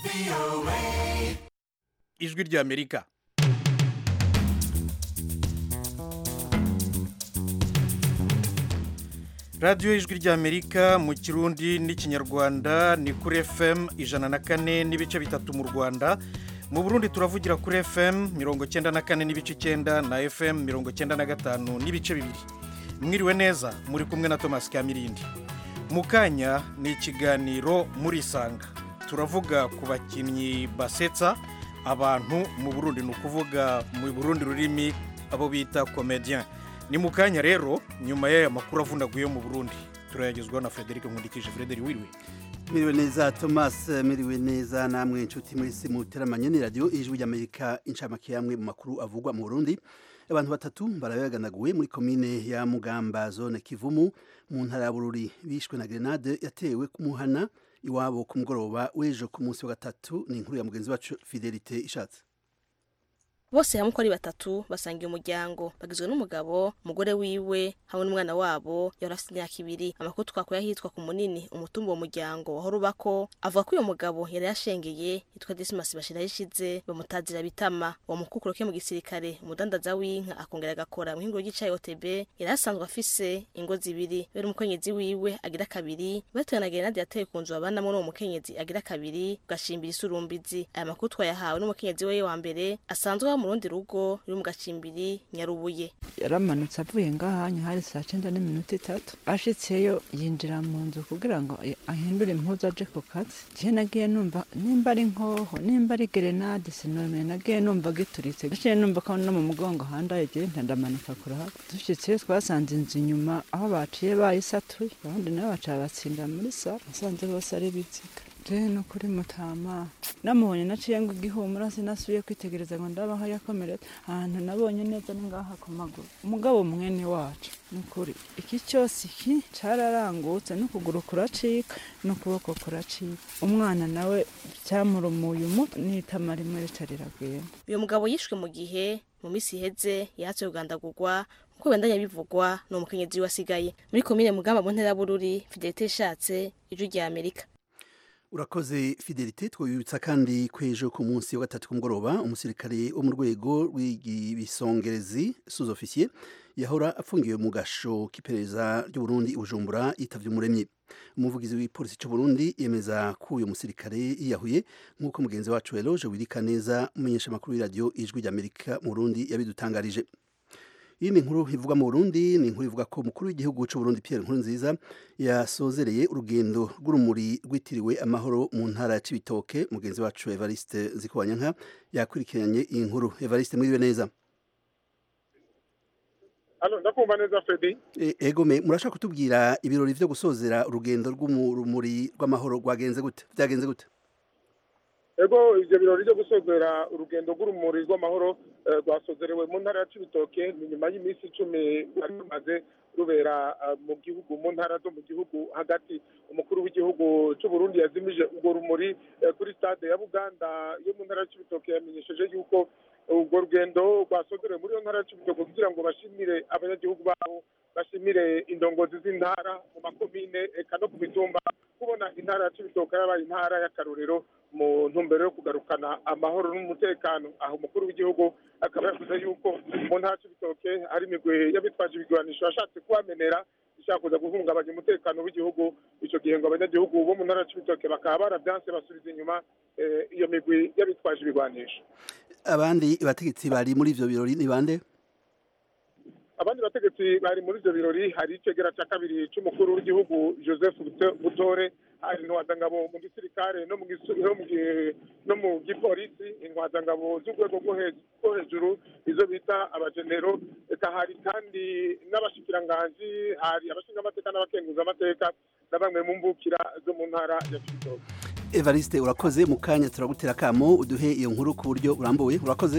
ijwi ry'amerika radiyo ijwi ry'amerika mu kirundi n'ikinyarwanda ni kuri fm ijana na kane n'ibice bitatu mu rwanda mu burundi turavugira kuri fm mirongo cyenda na kane n'ibice icyenda na fm mirongo cyenda na gatanu n'ibice bibiri mwiriwe neza muri kumwe na thomas kamirindi mu kanya ni ikiganiro murisanga turavuga ku bakinnyi basetsa abantu mu burundi ni ukuvuga mu burundi rurimi abo bita komediyan ni mu kanya rero nyuma y'aya makuru avunaguye mu burundi turayagezwaho na frederic nkundikije frederic wiriwe Miriwe neza Thomas miriwe neza namwe inshuti muri simu teramanye ni radio ijwi ry'Amerika incamake yamwe mu makuru avugwa mu Burundi abantu batatu barabaganaguwe muri komine ya Mugamba zone Kivumu mu ntara ya Bururi bishwe na grenade yatewe ku muhana iwabo ku mugoroba w'ejo ku munsi wa gatatu ni inkuru ya mugenzi wacu Fidelite ishatse bose hamwe uko ari batatu basangiye umuryango bagizwe n'umugabo umugore wiwe hamwe n'umwana wabo yari afite imyaka ibiri amakuru twakuye ahitwa ku munini umutumba uwo muryango wahora ubako avuga ko uyu mugabo yari yashengeye yitwa disimasi bashira yishize bamutazira bitama uwo mukukuru ke mu gisirikare umudandaza w'inka akongera agakora mu hingo ry'icayi otb yari asanzwe afise ingo zibiri bera umukenyezi wiwe agira kabiri batewe na gerenade yateye ku nzu babanamo n'uwo mukenyezi agira kabiri ugashimbira isurumbizi aya makuru twayahawe n'umukenyezi we wa mbere asanzwe mu rundi rugo ruri mu gacimbiri nyarubuye yaramanutse avuye ngahanya hari saa cyenda n'iminota itatu ashitseyo yinjira mu nzu kugira ngo ahindure impuzu aje ku kazi je nagiye numva nimba ari nkoho nimba ari gerenade sinome nagiye numva gituritse gaciye numva ko no mu mugongo handaye je ndamanuka kurahaba dushitseyo twasanze inzu inyuma aho baciye bayisatuye abandi nabo baca batsinda muri sara nasanze bose ari biziga je no kuri mutama namubonye naciye ngo igihumura sinasubiye kwitegereza ngo ndabaho yakomeretse ahantu nabonye neza ni ngaha ku maguru umugabo mwene wacu nukuri iki cyose iki cararangutse n'ukuguru kuracika n'ukuboko kuracika umwana nawe cyamurumuye umutwe n'itama rimwe rica riragenda uyu mugabo yishwe mu gihe mu minsi iheze yahatse ugandagurwa nkuko bendanya bivugwa ni umukenyezi wasigaye muri komine mugamba mu ntera bururi fidelite ishatse ijwi rya amerika urakoze fidelite twibutsa kandi kwejo ku munsi wa gatatu kumugoroba umusirikare wo mu rwego rw'ibisongerezi sous officier yahora apfungiwe mu gasho k'iperereza ry'uburundi i bujumbura yitavye umuremyi umuvugizi w'ipolisi cy'u Burundi yemeza ko uyu musirikare yiyahuye nk'uko mugenzi wacu Eloge wirika neza umumenyesha makuru w'iradiyo ijwi ry'Amerika mu Burundi yabidutangarije iyi ni inkuru ivuga mu Burundi ni inkuru ivuga ko umukuru w'igihugu cy'u Burundi Pierre Nkurunziza yasozereye urugendo rw'urumuri rwitiriwe amahoro mu ntara ya Cibitoke mugenzi wacu Evariste Zikubanyanka yakurikiranye iyi nkuru Evariste mwiriwe neza Halo ndakumva neza Fredi e, Egome murashaka kutubwira ibirori vyo gusozera urugendo rw'urumuri rw'amahoro rwagenze gute byagenze gute ego ivyo birori byo gusozera urugendo rw'urumuri rw'amahoro rwasozerewe mu ntara ya cibitoke ni nyuma y'iminsi icumi rwari rumaze rubera mu gihugu mu ntara zo mu gihugu hagati umukuru w'igihugu cy'u Burundi yazimije urwo rumuri kuri stade ya buganda yo mu ntara ya cibitoke yamenyesheje yuko urwo rugendo rwasozerewe muri iyo ntara ya cibitoke kugira ngo bashimire abanyagihugu babo bashimire indongozi z'intara mu makomine eka no ku mitumba kubona intara ya cibitoke yabaye intara y'akarorero mu ntumbero yo kugarukana amahoro n'umutekano aho umukuru w'igihugu akaba yavuze yuko mu ntara c'ibitoke hari imigwi y'abitwaje ibigwanisho yashatse kubamenera ishaka kuza guhungabanya umutekano w'igihugu ico gihe ngo abanyagihugu bo mu ntara c'ibitoke bakaba baravyanse basubiza inyuma iyo migwi y'abitwaje ibigwanisho abandi bategetsi bari muri ivyo birori ni bande abandi bategetsi bari muri ivyo birori hari icegera ca kabiri c'umukuru w'igihugu joseph butore hari intwazangabo mu gisirikare no mu gipolisi intwazangabo z'urwego rwo hejuru izo bita abajenero eka hari kandi n'abashikiranganji hari abashingamateka n'abakenguzamateka na bamwe mu mbukira zo mu ntara ya cibitoke evariste urakoze mu kanya turagutera akamo uduhe iyo nkuru ku buryo burambuye urakoze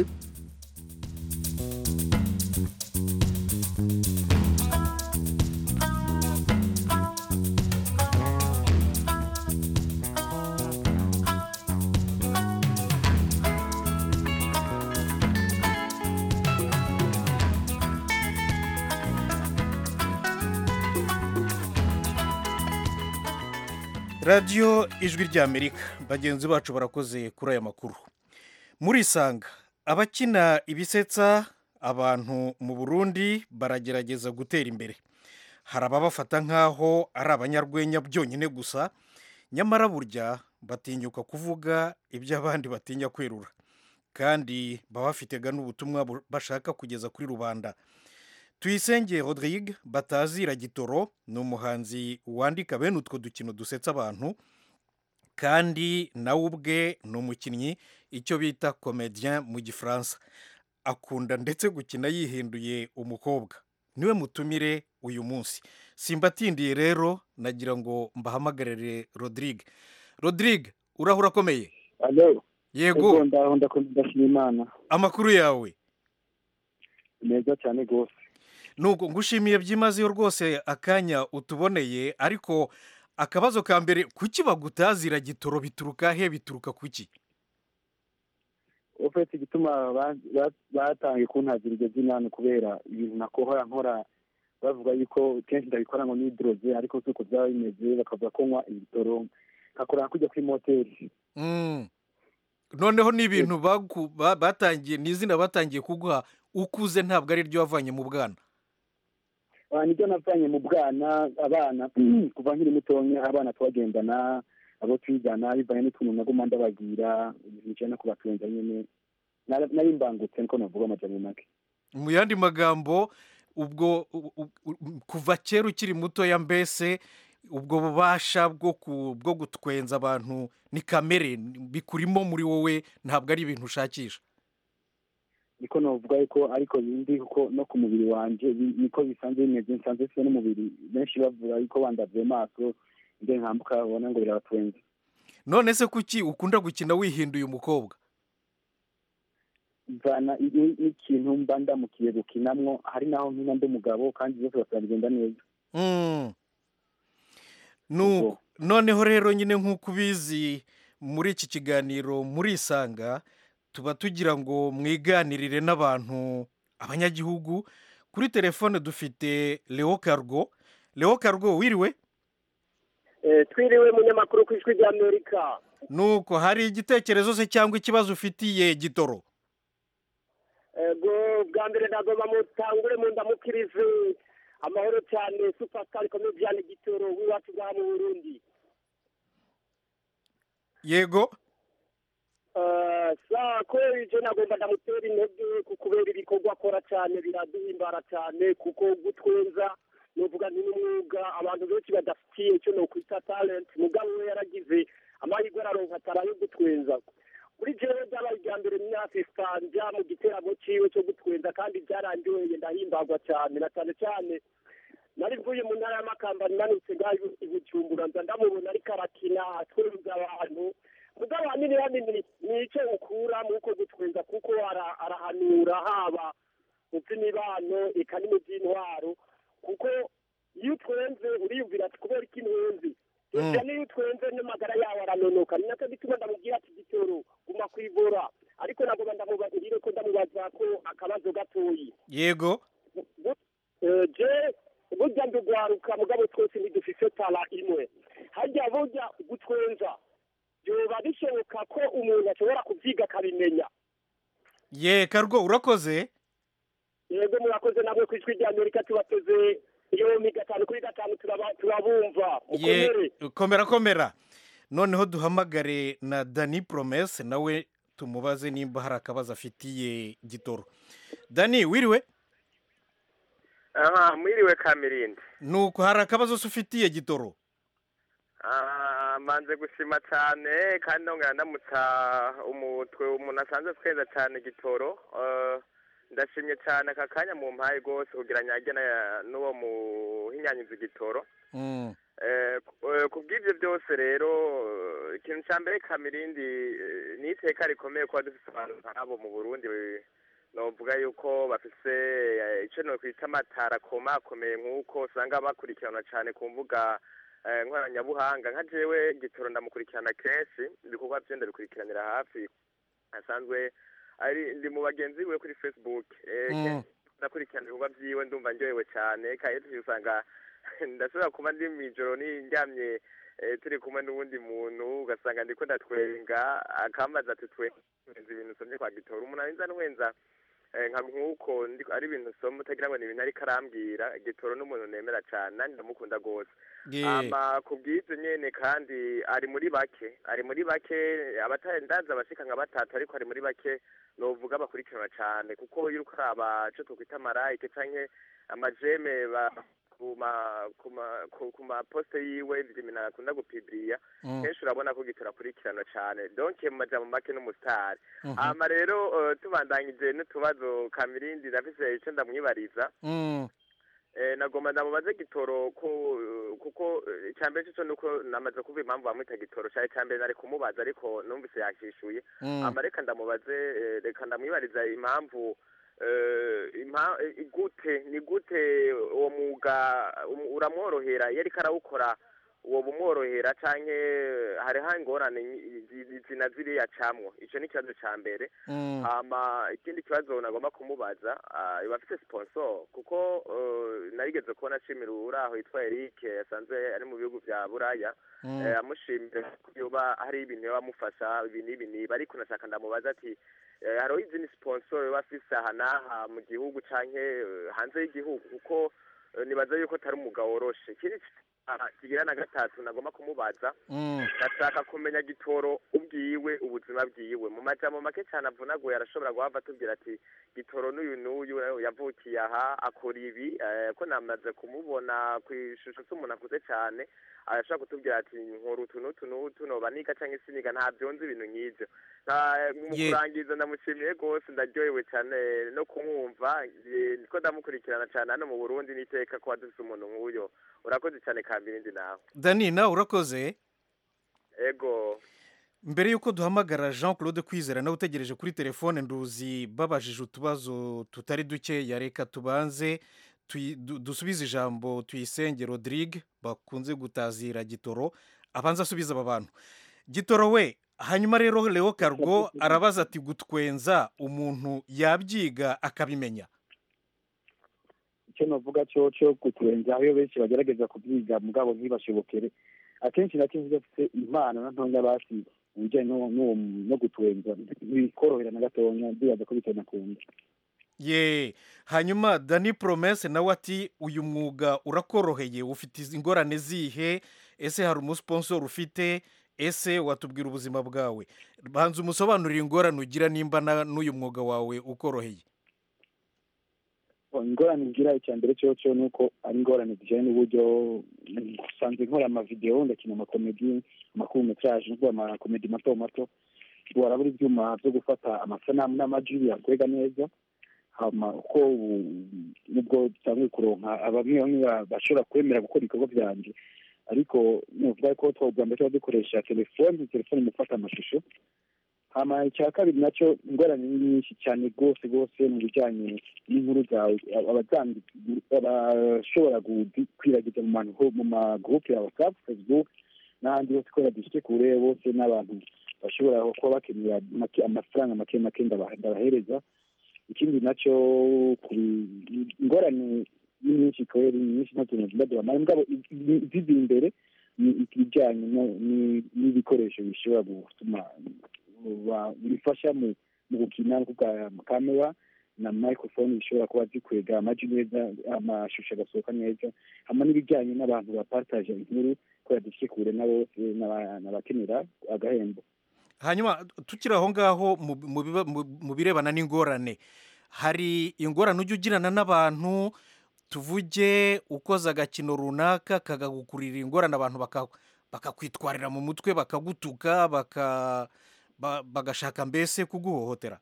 radiyo ijwi ry'amerika bagenzi bacu barakoze kuri aya makuru murisanga abakina ibisetsa abantu mu burundi baragerageza gutera imbere hari ababafata nk'aho ari abanyarwenya byonyine gusa nyamara burya batinyuka kuvuga ibyo abandi batinya kwerura kandi baba bafitega n'ubutumwa bu- bashaka kugeza kuri rubanda tuyisenge rodrigue batazira gitoro ni umuhanzi wandika bene utwo dukino dusetsa abantu kandi nawe ubwe ni umukinnyi icyo bita comedien mu gifaransa akunda ndetse gukina yihinduye umukobwa niwe mutumire uyu munsi simbatindiye rero nagira ngo mbahamagarire rodrigue rodrigue urahura akomeye alo yego ego ndaho ndakunda ndashima imana amakuru yawe meza cyane rwose nuko ngushimiye byimazeyo rwose akanya utuboneye ariko akabazo ka mbere kuki bagutazira gitoro bituruka he bituruka kuki ufite igituma ba- ba- batangiye kuntazira iryo zina ni ukubera ibintu nakohora nkora bavuga yuko kenshi ndabikora ngo nidoroze ariko si uko byaba bimeze bakavuga ko nywa ibitoro nkakora kujya kuri moteri Mm. noneho ni ibintu bagu- ba- batangiye ni izina batangiye kuguha ukuze ntabwo ari ryo wavanye mu bwana Ah, nibyo navanye mu bwana abana kuva nkiri mutonya abana tubagendana abo twigana bivanye n'utuntu naguma ndababwira nicaye no kubatwenza nyine Nara- nari mbangutse niko navuga amajana make mu yandi magambo ubwo u- u- u- kuva kera ukiri mutoya mbese ubwo bubasha bwo ku- bwo gutwenza abantu ni kamere bikurimo muri wowe ntabwo ari ibintu ushakisha niko navuga yuko ariko bindi kuko no ku mubiri wanje bi- niko bisanzwe bimeze nsanzwe mfite n'umubiri benshi bavuga yuko bandavye maso nde nkambuka babona ngo birabatwenza none se kuki ukunda gukina wihinduye umukobwa mvana i- i- n'ikintu mba ndamukiye gukinamwo hari naho nkina ndi umugabo kandi byose basaba bigenda neza Mm. Nu- noneho rero nyine nk'uko ubizi muri iki kiganiro murisanga tuba tugira ngo mwiganirire n'abantu abanyagihugu kuri telefone dufite leo cargo leo cargo wiriwe twiriwe munyamakuru ku ijwi ry'amerika nuko hari igitekerezo se cyangwa ikibazo ufitiye gitoro ego bwa mbere nagomba mutangure mu ndamukirize amahoro cyane supasitari komediyani gitoro w'iwacu bwa mu burundi yego Eh, sa kubera ibyo nagomba ndamutera intege ku kubera ibikorwa akora cyane biraduhimbara cyane kuko gutwenza nuvuga ni n'umwuga abantu benshi badafitiye icyo nokwita talent mugabo we yaragize amahirwe araronka tara yo gutwenza kuri jewe byabaye irya mbere myafisa njya mu giteramo ciwe cyo gutwenza kandi byarangiye ndahimbarwa cyane na cyane cyane nari mvuye mu ntara y'amakamba nanutse ngaho i bujumbura nza ndamubona ariko arakina atwenza abantu mugabo hanini hanini ni icyo ukura mu uko gutwenza kuko ara- arahanura haba mu by'imibano eka no mu by'intwaro kuko iyo utwenze uriyumvira ati kubera iki ntwenzi gusa niyo utwenze n'amagara yawe aranonoka ni nacyo gituma ndamubwira ati gitoro guma kwivura ariko nagomba ndamubagirire ko ndamubaza ko akabazo gatoyi yego Eh, je burya ndugwaruka mugabo twese ntidufise tara imwe harya burya gutwenza byoba bishoboka ko umuntu ashobora kubyiga akabimenya ye cargo urakoze yego murakoze namwe ku ijwi rya amerika tubateze yombi gatanu kuri gatanu turaba- turabumva ye mukomere komera komera noneho duhamagare na dani promese nawe tumubaze nimba hari akabazo afitiye gitoro dani wiriwe aha mwiriwe kamirindi nuko hari akabazo se ufitiye gitoro Ah, manze gushima cyane kandi ndongera ndamutsa umutwe umuntu asanzwe tweza cyane gitoro Eh, ndashimye cyane aka kanya mu mpaye rwose kugira nyage na- n'uwo muhinyanyiza igitoro Mm. Eh, ku- eh, ku bw'ibyo byose rero eh, ikintu cya mbere kamirindi eh, ni iteka rikomeye kuba dufite abantu nk'abo mu burundi eh, novuga yuko bafise eh, ico nokwita amatara akomakomeye nk'uko usanga bakurikiranwa cyane ku mbuga eh, nkoranyabuhanga nka jewe gitoro ndamukurikirana kenshi ibikorwa vye ndabikurikiranira hafi asanzwe ari ndi mu bagenzi biwe kuri facebook eh, Mm. kenshi ndakurikirana ibikorwa vyiwe ndumva ndyohewe cyane kandi usanga ndashobora kuba ndi mw'ijoro niryamye eh, turi kumwe n'uwundi muntu ugasanga ndiko ndatwenga akambaza ati twenza ibintu usomye kwa gitora umuntu arinza ntwenza eh, nka nk'uko ndi- ari ibintu usoma utagira ngo ni ibintu ariko arambwira gitoro n'umuntu nemera cane nani ndamukunda gose Ye. ama ku bw'ibyo nyene kandi ari muri bake ari muri bake abatarendaza abashika nka batatu ariko ari muri bake novuga bakurikiranwa cane kuko iyo uriko uraba ico twokwita amarayike canke amajeme ba ku ma ku ma ku- ku maposte yiwe ibintu akunda gupibiriya Mm. kenshi urabona ko gitora akurikiranwa cane donc mu majambo make n'umusitari Mhm. hama rero eh, tubandanyije n'utubazo kamirindi ndafise ico ndamwibariza Mm. Eh, nagomba ndamubaze gitoro ko eh, kuko eh, icambere cyo nuko namaze kuva impamvu bamwita gitoro cyari icambere nari kumubaza ariko numvise yakishuye Mm. ama reka ndamubaze eh, reka ndamwibariza impamvu eh, impa- eh, gute ni gute uwo mwuga um- uramworohera iyo ariko arawukora uwo bumworohera canke hariho ingorane nyi- zi- zina ziriya camwo ico ni ikibazo ca mbere Mm. hama ikindi kibazo nagomba kumubaza ah, iba afite sponsor kuko eh, narigeze kubona ashimira uraho yitwa Eric yasanzwe ari mu bihugu vya Buraya Mm. eh, amushimira ko yoba hari ibintu yoba amufasha ibi n'ibi n'ibi ariko nashaka ndamubaza ati eh, hariho izindi sponsor yoba afise aha n'aha mu gihugu canke eh, hanze y'igihugu kuko eh, nibaza yuko atari umugabo woroshe ikindi ah, kigira na gatatu nagomba kumubaza Mm. ndashaka kumenya gitoro ubwiwe ubuzima bwiwe mu majambo make cyane avunaguye arashobora guhava atubwira ati gitoro n'uyu n'uyu eh, yavukiye aha akora ibi eh, ko namaze kumubona ku ishusho s'umuntu akuze cyane arashobora kutubwira ati nkora utu n'utu n'utu noba niga cyangwa siniga ntabyo nzi ibintu nk'ibyo Nta- mu Ye. kurangiza ndamushimiye rwose ndaryohewe cyane no kumwumva eh, niko ndamukurikirana cyane hano mu burundi n'iteka kuba dufise umuntu nk'uyo urakoze cyane kambirindi nawe dani nawe urakoze ego mbere y'uko duhamagara jean claude kwizera nawe utegereje kuri telefone nduzi babajije utubazo tutari dukeya reka tubanze tuyi- du- dusubize ijambo tuyisenge rodrigue bakunze gutazira gitoro abanza asubiza aba bantu gitoro we hanyuma rero leo cargo arabaza ati gutwenza umuntu yabyiga akabimenya icyo navuga cyo cyo kuturenza aho benshi bagerageza kubyiga mugabo ntibashobokere akenshi na kenshi iyo ufite impano na ntoya basi mu bijyanye no- no no guturenza ntibikorohera na gatonya ndibaza ko bitanakunda ye hanyuma dani promese nawe ati uyu mwuga urakoroheye ufite izi ingorane zihe ese hari umusponsor ufite ese watubwira ubuzima bwawe banza umusobanurire ingorane ugira nimba na- n'uyu mwuga wawe ukoroheye ingorane ngira icya mbere cyo cyo ni uko ari ingorane zijyanye n'uburyo usanzwe nkora amavidewo ndakina amakomedi amakurumetraje no amakomedi mato mato warabura ibyuma byo gufata amasanamu n'amajwi yakwega neza hama uko ubu nubwo dutanguye kuronka bamwe bamwe ba- bashobora kwemera gukora ibikorwa byanjye ariko nuvuga ko twabwa mbere tuba dukoresha telefoni telefoni mu gufata amashusho hama icya kabiri nacyo ingorane ni nyinshi cyane rwose rwose mu bijyanye n'inkuru zawe abazandi abashobora kwiragiza mu ma- mu magurupe ya whatsapp facebook n'ahandi hose kubera dufite kure bose n'abantu bashobora kuba bakenera make- amafaranga make make ndaba- ndabahereza ikindi nacyo ku ingorane ni nyinshi kweri ni nyinshi ntacyo nagenda duhamara mugabo zizi imbere ni ibijyanye no- ni- n'ibikoresho bishobora gutuma ba- bifasha mu mu gukina kuvuga kamera na microphone bishobora kuba zikwega amajwi neza amashusho agasohoka neza hamwe n'ibijyanye n'abantu bapartaje inkuru kubera dufite kure na bose n'aba- n'abakenera agahembo hanyuma tukiri aho ngaho mu- mu biba- mu- mu birebana n'ingorane hari ingorane ujya ugirana n'abantu tuvuge ukoze agakino runaka kagagukurira ingorane abantu baka- bakakwitwarira mu mutwe bakagutuka baka- ba- bagashaka mbese kuguhohotera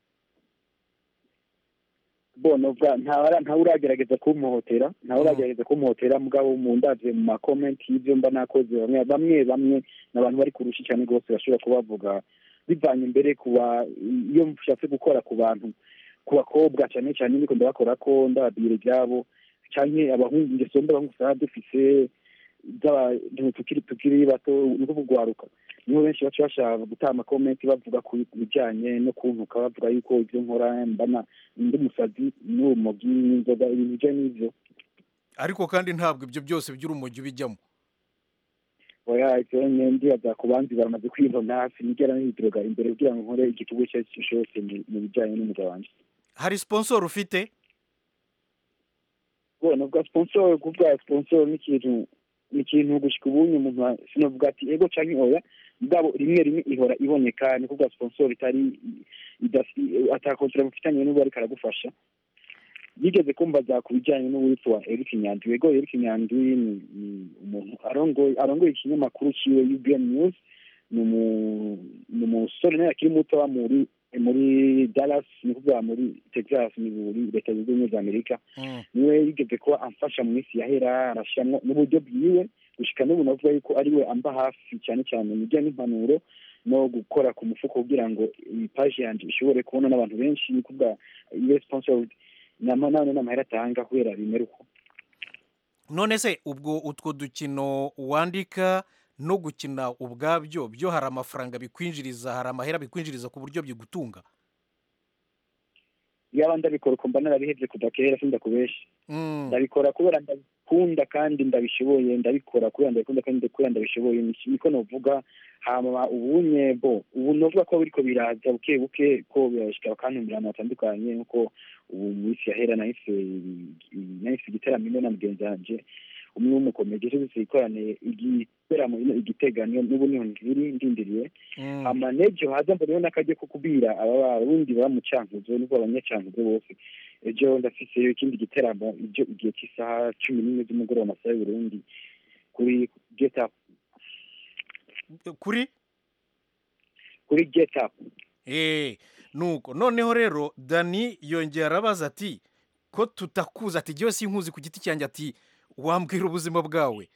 bona ubwa ntawe ntawe uragerageza kumuhotera ntawe Mhm. uragerageza kumuhotera mugabo mu ndavye mu makomenti y'ivyo mba nakoze bamwe bamwe bamwe ni abantu bari kurusha cyane rwose bashobora kuba bavuga bivanye imbere kuba iyo nshatse gukora ku bantu ku bakobwa cyane cyane niko ndabakora ko ndababwira ibyabo canke abahungu ingeso mbi abahungu usanga dufise z'abantu tukiri tukiri bato ni kugwaruka niho benshi baca bashaka gutanga amakomenti bavuga ku bijyanye no kuntuka bavuga yuko ibyo nkora mbana ndi umusazi n'urumogi n'inzoga ibintu bijyanye n'ibyo ariko kandi ntabwo ibyo byose by'urumogi ubijyamo oya ivyo ndibaza ku bandi baramaze kwibona hafi nigera nidroga imbere kugira ngo nkore igikorwa icyo ari cyo cyose mu- mu bijanye n'umwuga wanje hari sponsor ufite bona bwa sponsor kuvuga sponsor ni ikintu ni ikintu gushika ubunye umuntu a- sinovuga ati ego canke oya mugabo rimwe rimwe ihora iboneka ni kuvuga sponsor itari idasi- atakontra mufitanye n'ubu ariko aragufasha yigeze kumbaza ku bijyanye n'uwitwa Eric Nyandwi ego Eric Nyandwi ni ni umuntu arongoye arongoye ikinyamakuru ciwe UBN News ni umu- ni umusore nawe akiri muto wa muri muri Dallas ni kuvuga muri Texas ni muri leta zunze ubumwe za Amerika Mm. niwe yigeze kuba amfasha mu minsi yahera arashyiramo n'uburyo bwiwe gushika n'ubu navuga yuko ari we amba hafi cyane cyane mu bijyanye n'impanuro no gukora ku mufuko kugira ngo iyi paji yanjye ishobore kubona n'abantu benshi ni kuvuga iyo sponsored nama none n'amahera atanga kubera bimera uko none se ubwo utwo dukino wandika no gukina ubwabyo byo hari amafaranga bikwinjiriza hari amahera bikwinjiriza ku buryo bigutunga yaba ndabikora uko mba narabihebye kuva kera sindakubesha Mm. ndabikora kubera ndabikunda kandi ndabishoboye ndabikora kubera ndabikunda kandi kubera ndabishoboye Ni- niko novuga hama ubunye bo ubu novuga ko biriko biraza buke buke ko birashika bakantumira ahantu hatandukanye nkuko ubu mu isi yahera nahise nahise igiteramo ino na mugenzi wanje umwe w'umukomedi ejo duse ikorane igiteramo ino igitega niyo n'ubu niho nkiri ndindiriye Mm. hama n'ejo haza mbona n'akajya ko kubwira aba barundi baba mu cankuzo nubwo abanyacankuzo bose ejo ndafiseyo ikindi giteramo ibyo igihe cy'isaha cumi n'imwe z'umugoroba amasaha y'uburundi kuri get up kuri kuri get up Eh, nuko noneho rero dani yongera arabaza ati ko tutakuzi ati jyewe sinkuzi ku giti cyanjye ati wambwira ubuzima bwawe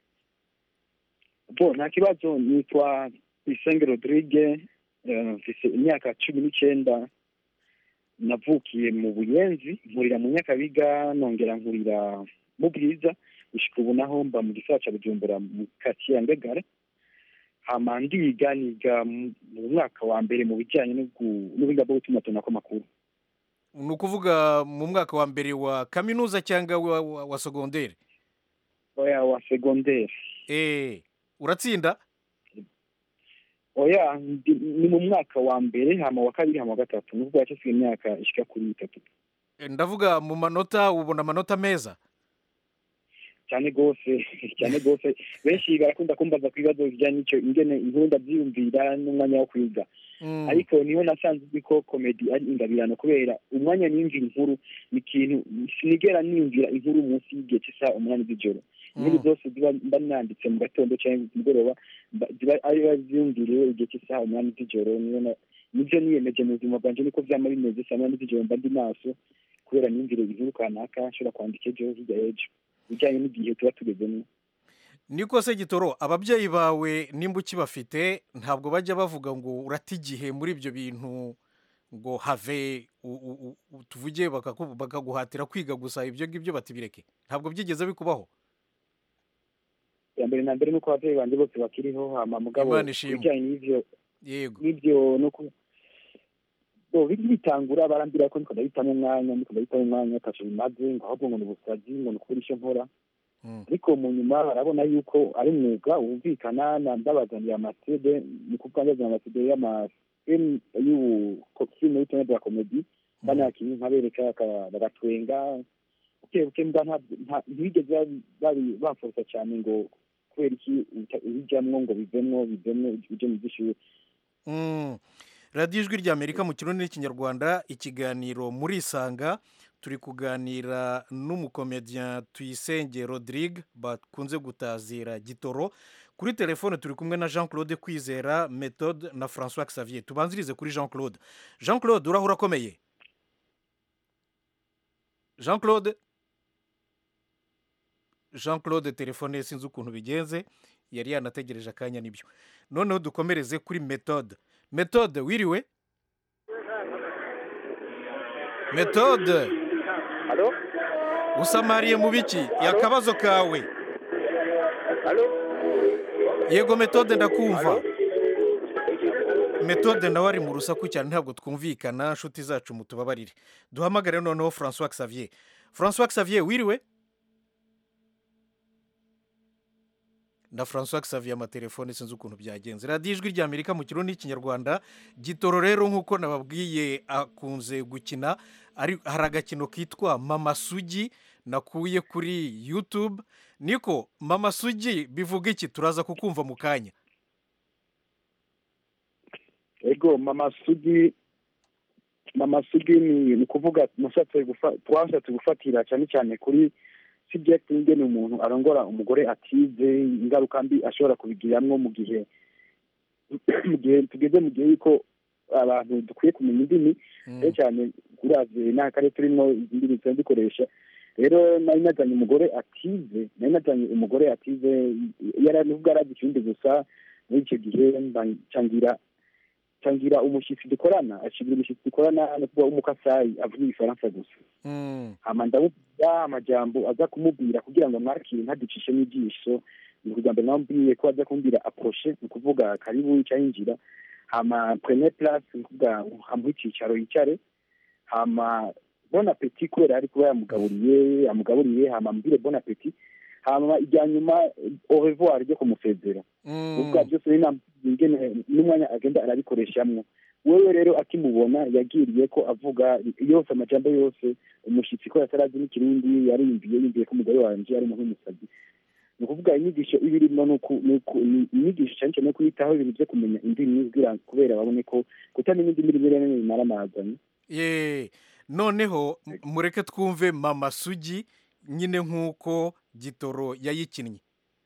bo nta kibazo nitwa isenge rodrigue eh, mfise imyaka cumi n'icenda navukiye mu buyenzi nkurira mu nyakabiga nongera nkurira mu bwiza gushika ubu naho mba mu gisagara ca bujumbura mu katiye ya mbegare hama ndiga niga mu mu mwaka wa mbere mu bijanye no gu- n'ubuhinga bwo gutumatumanako amakuru ni ukuvuga mu mwaka wa mbere wa kaminuza cyangwa wa, wa, wa segonderi oya wa segondere eh, uratsinda oya ndi- ni mu mwaka wa mbere hama wa kabiri hama wa gatatu nubwo yacisiga imyaka ishika kuri itatu Eh, ndavuga mu manota ubona amanota meza cyane rwose cyane rwose benshi barakunda kumbaza ku bibazo bijyanye n'icyo ingene inkuru ndabyiyumvira n'umwanya wo kwiga Mm. ariko niho nasanze uzi ko komedi ari ingabirano kubera umwanya niyumvira inkuru ni ikintu sinigera niyumvira inkuru munsi y'igihe cy'isaha umunani z'ijoro inkuru Mm. zose ziba mba nanditse mu gatondo cyangwa ku mugoroba mba- ziba ari biba ziyumviriwe igihe cy'isaha umunani z'ijoro niyo na- nibyo niyemeje mu buzima bwanjye niko byama bimeze saa munani z'ijoro mba ndi maso kubera niyumvire inkuru kanaka nshobora kwandika ejo hirya y'ejo bijyanye n'igihe tuba tugezemo niko se gitoro ababyeyi bawe nimba ukibafite ntabwo bajya bavuga ngo urata igihe muri ibyo bintu ngo have u- u- u- tuvuge bakaku- bakaguhatira kwiga gusa ibyo ngibyo batibireke ntabwo byigeze bikubaho ya mbere na mbere nuko ababyeyi banjye bose bakiriho hama mugabo Imana ishimwe. ibijyanye n'ivyo yego n'ibyo no ku bo bitangura barambwira ko niko ndabitamo umwanya niko ndabitamo umwanya ataco bimaze ngo ahubwo ngo ni ubusazi ngo ni ukubura icyo nkora Mm. ariko mu nyuma barabona yuko ari umwuga wumvikana na ndabazaniye amasede ni kuvuga ndazana amasede y'amafilm y'ubufilme y'utunya bwa komedi banakinnyi nkabereka baka- bagatwenga buke buke mbwa nta- nta- ntibigeze babi- babi- bamforosa cyane ngo kubera iki uta- ubijamwo ngo bivemwo bivemwo uje mu by'ishuri Mm. radiyo ijwi ry'amerika mu kirundi n'ikinyarwanda ikiganiro muri isanga turi kuganira n'umukomediya tuyisenge rodrigue bakunze gutazira gitoro kuri telefone turi kumwe na jean claude kwizera methode na francois xavier tubanzirize kuri jean claude jean claude uraho urakomeye jean claude jean claude telefone ye sinzi ukuntu bigenze yari yanategereje akanya nibyo noneho dukomereze kuri methode methode wiriwe methode Halo? usamariye mu biki akabazo kawe Halo? yego methode ndakumva methode nawe ari mu rusaku cyane ntabwo twumvikana nshuti zacu mutubabarire duhamagare noneho francois xavier francois xavier wiriwe na francois xavier amatelefone sinzi ukuntu byagenze radiyo ijwi rya amerika mu kirundi n'ikinyarwanda gitoro rero nk'uko nababwiye akunze gukina ari- hari agakino kitwa mama sugi nakuye kuri youtube niko mama sugi bivuga iki turaza kukumva mu kanya ego mama sugi mama sugi ni ni ukuvuga nashatse gufa- twashatse gufatira cyane cyane kuri subject ingene umuntu arongora umugore atize ingaruka mbi ashobora kubigiramwo mu gihe mu gihe tugeze mu gihe yuko abantu dukwiye kumenya indimi cyane cyane uravye n'akarere turimo izindi ndimi zikoresha rero nari nazanye umugore atize nari nazanye umugore atize yari nubwo arazi ikindi gusa muri icyo gihe mba- cangira cangira umushyitsi dukorana ashingira umushyitsi dukorana no kuba w'umukasayi avuga igifaransa gusa Mm. hama ndamubwira amajambo aza kumubwira kugira ngo amwakire ntaducishe n'ijisho ni ukugira ngo namubwiye ko aza kumbwira aposhe ni ukuvuga karibu cyayinjira hama premier place ni ukuvuga hamuha icyicaro yicare hama bon appetit kubera ari kuba yamugaburiye yamugaburiye hama ambwire bon appetit hama ijya nyuma au revoir ryo kumusezera ubwa byose ingene n'umwanya agenda arabikoreshamwo wewe rero akimubona yagiriye ko avuga yose amajambo yose umushyitsi ko yatarazi n'ikirundi yariyumviye yumviye ko umugore wanje ari umuntu w'umusazi ni ukuvuga inyigisho iba irimo ni uku- ni uku- ni inyigisho cyane cyane no kwitaho ibintu byo kumenya indimi kugira kubera babone ko kutamenya indimi rimwe na rimwe bimara amazanye ye noneho m- mureke twumve mama sugi nyine nk'uko gitoro yayikinnye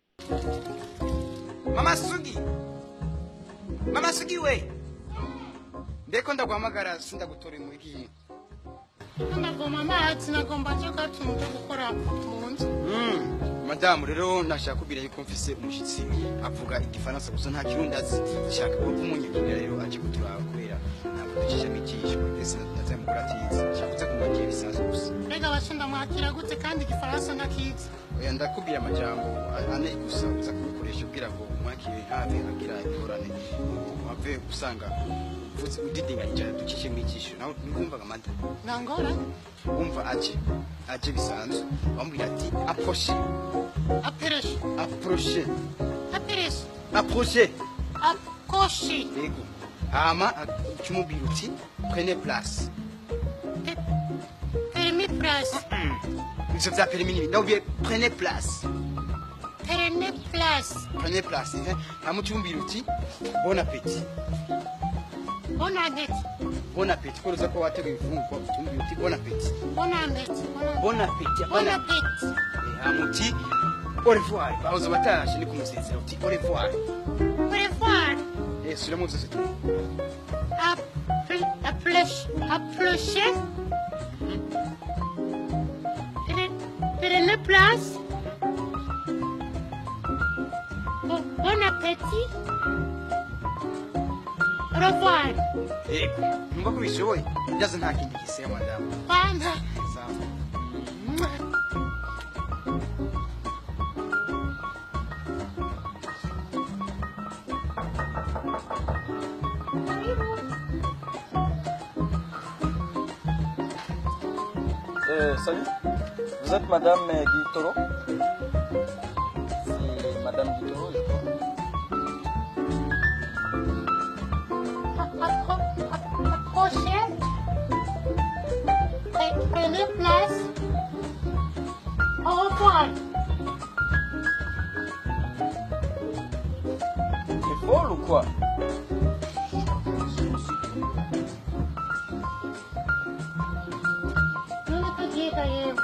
mama sugi mama sugi we mbeko ndaguhamagara sindagutora muri iyi nagomba amazi nagomba nje gatuntu cyo gukora mu nzu madamu rero nashaka kubwira yuko mfise umushyitsi avuga igifaransa gusa nta kirundi azi shaka ko kumunyurira rero aje kuturaba kubera ntabwo ducishamo ijisho ndetse natari mugore atizi shaka kuza kumwakira bisanzwe gusa mbega abashinda mwakira gute kandi igifaransa ntakizi oya ndakubwira amajambo ane gusa uza kubikoresha ubwira ngo umwakire ntave agira ingorane ave usanga uvuze udidinganya cyane ducishemo ijisho nawe ntiwumvaga amata nangora wumva aje aje bisanzwe bamubwira ati aposhe apereshe aproche apereshe aproche akoshi yego hama ukimubwira uti prene place perimi place ivyo vya perimi nibi ndabwiye prene place perene place prene place eh? hama ukimubwira uti bon appetit bonantete bon appetit ko uza ko wateguye ifungurwa ukimubwira uti bon appetit bonantete bon appetit bonapeti hama uti au revoir bahoze batarashe ni kumusezera uti au revoir prevoir eh subiramo vyose tu apleche apleche perene place Bon- bon appétit au revoir yego numva ko bishoboye byaza nta kindi giseye madamu kwanza Sawa. Euh, salut, vous êtes Madame euh, Guitoro C'est Madame Guitoro, je crois. approchez Pre- prenez place au revoir T'es folle ou quoi none kagenda yewe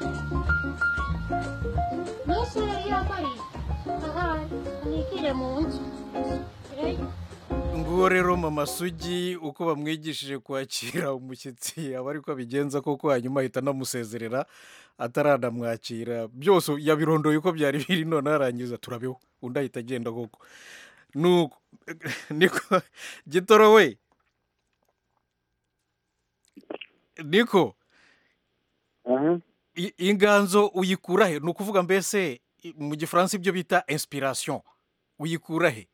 nose yari yambaye aha nigire mu nzu Eh, nguwo rero mama sugi uko bamwigishije kwakira umushyitsi aba ariko abigenza koko hanyuma ahita anamusezerera ataranamwakira byose yabirondoye uko byari biri none arangiza turabeho undi ahita agenda koko nuko niko gitoro we niko i- inganzo uyikura he ni ukuvuga mbese i- mu gifaransa ibyo bita inspiration uyikura he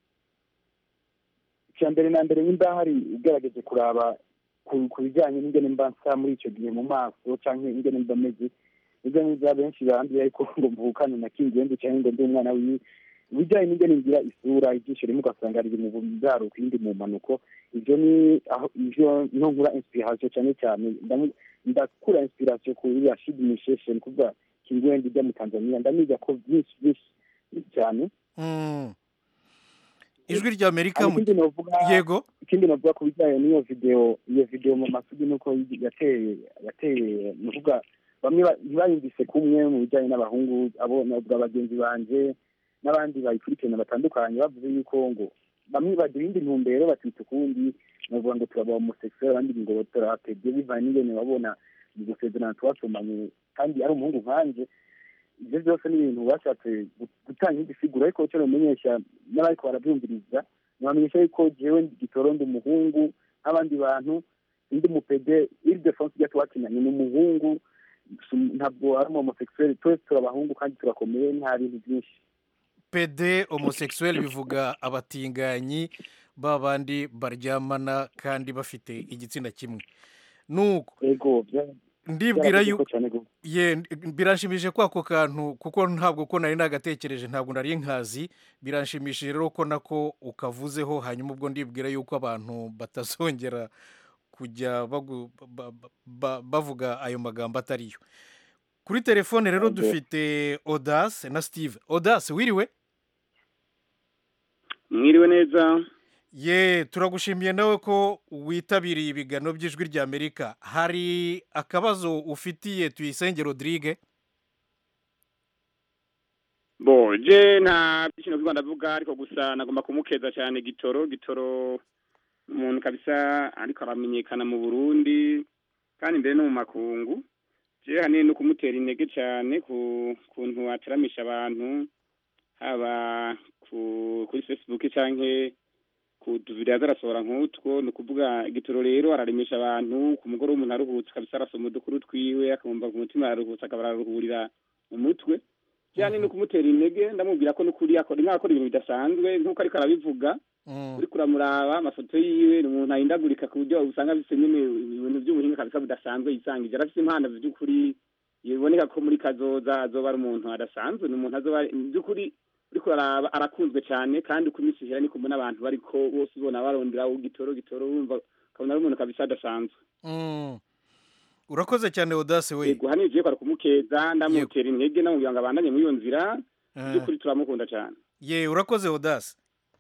icya mbere na mbere nimba hari ugerageje kuraba ku ku bijyanye n'ingene mba nsa muri icyo gihe mu maso cyangwa ingene mba meze nibyo n'ibya benshi barambiye ariko ngo mvukane na kingenzi cyangwa ngo ndi umwana wiwe ibijyanye n'ingene ngira isura ibyinshi rimwe ugasanga riri mu buraruko ibindi mu mpanuko ibyo ni aho ibyo niho nkura inspiration cyane cyane ndamu- ndakura inspiration kuri Rashid Misheshe ni kuvuga kingwendi ijya mu Tanzania ndamiga ko byinshi byinshi cyane Mm. ijwi rya amerika Hanyuma mu ikindi novuga yego ikindi navuga ku bijyanye n'iyo video iyo video mu masugi nuko yateye yateye ni ukuvuga bamwe ba- ntibayumvise kumwe mu bijyanye n'abahungu abo navuga bagenzi banje n'abandi bayikurikirana batandukanye bavuze yuko ngo bamwe bagira indi ntumbero batwita ukundi navuga ngo turaba homosexuel abandi ngo turapebye bivanye n'ingene babona mu gusezerana twasomanye kandi ari umuhungu nkanje ibyo byose ni ibintu bashatse gu- gutanga igisiguro ariko cyo bimenyesha n'abariko barabyumviriza nibamenyesha yuko jewe gitoro ndi umuhungu nk'abandi bantu ndi mupede iri defonse ijya tuwakinanye ni umuhungu si- ntabwo ari homosexuel twese turi abahungu kandi turakomeye nta bintu byinshi pd homosexuel bivuga abatinganyi ba bandi baryamana kandi bafite igitsina kimwe nuko ego bya- ndibwira byaravuze yu ko cyane gose. ye biranshimishije ko ako kantu kuko ntabwo ko nari nagatekereje ntabwo nari nkazi biranshimishije rero ko nako ukavuzeho hanyuma ubwo ndibwira yuko abantu batazongera kujya bagu- ba- ba- ba- bavuga ayo magambo atariyo kuri telefone rero Ego. dufite odase na steve odase wiriwe mwiriwe neza ye turagushimiye nawe ko witabiriye ibiganiro by'ijwi ry'amerika hari akabazo ufitiye tuyisenge rodrigue bo je nta byinshi no ndavuga ariko gusa nagomba kumukeza cyane gitoro gitoro umuntu kabisa ariko aramenyekana mu Burundi kandi mbere no mu makungu je hanini no kumutera intege cyane ku kuntu ateramisha abantu haba ku kuri Facebook canke ku tuvideo zarasohora nk'utwo ni ukuvuga igitoro rero araremesha abantu ku mugoroba umuntu aruhutse kabisa arasoma udukuru twiwe akumva ku mutima araruhutse akaba araruhurira mu mutwe cyane no kumutera intege ndamubwira ko n'ukuri akora nk'akora ibintu bidasanzwe nk'uko ariko arabivuga uri kuramuraba amafoto yiwe ni umuntu ahindagurika ku buryo usanga afite nyine ibintu by'ubuhinga kabisa budasanzwe yisangije arafite impano by'ukuri biboneka ko muri kazoza azoba ari umuntu adasanzwe ni umuntu azoba mu by'ukuri uri kuraraba arakunzwe cyane kandi uko iminsi ihera niko mbona abantu bariko bose ubona barondera gitoro gitoro wumva ukabona ari umuntu kabisa adasanzwe Mm. urakoze cyane odase we yego hano igiye kwara kumukeza ndamutera intege ndamubwira ngo abandanye muri iyo nzira Eh. by'ukuri turamukunda cyane ye urakoze odase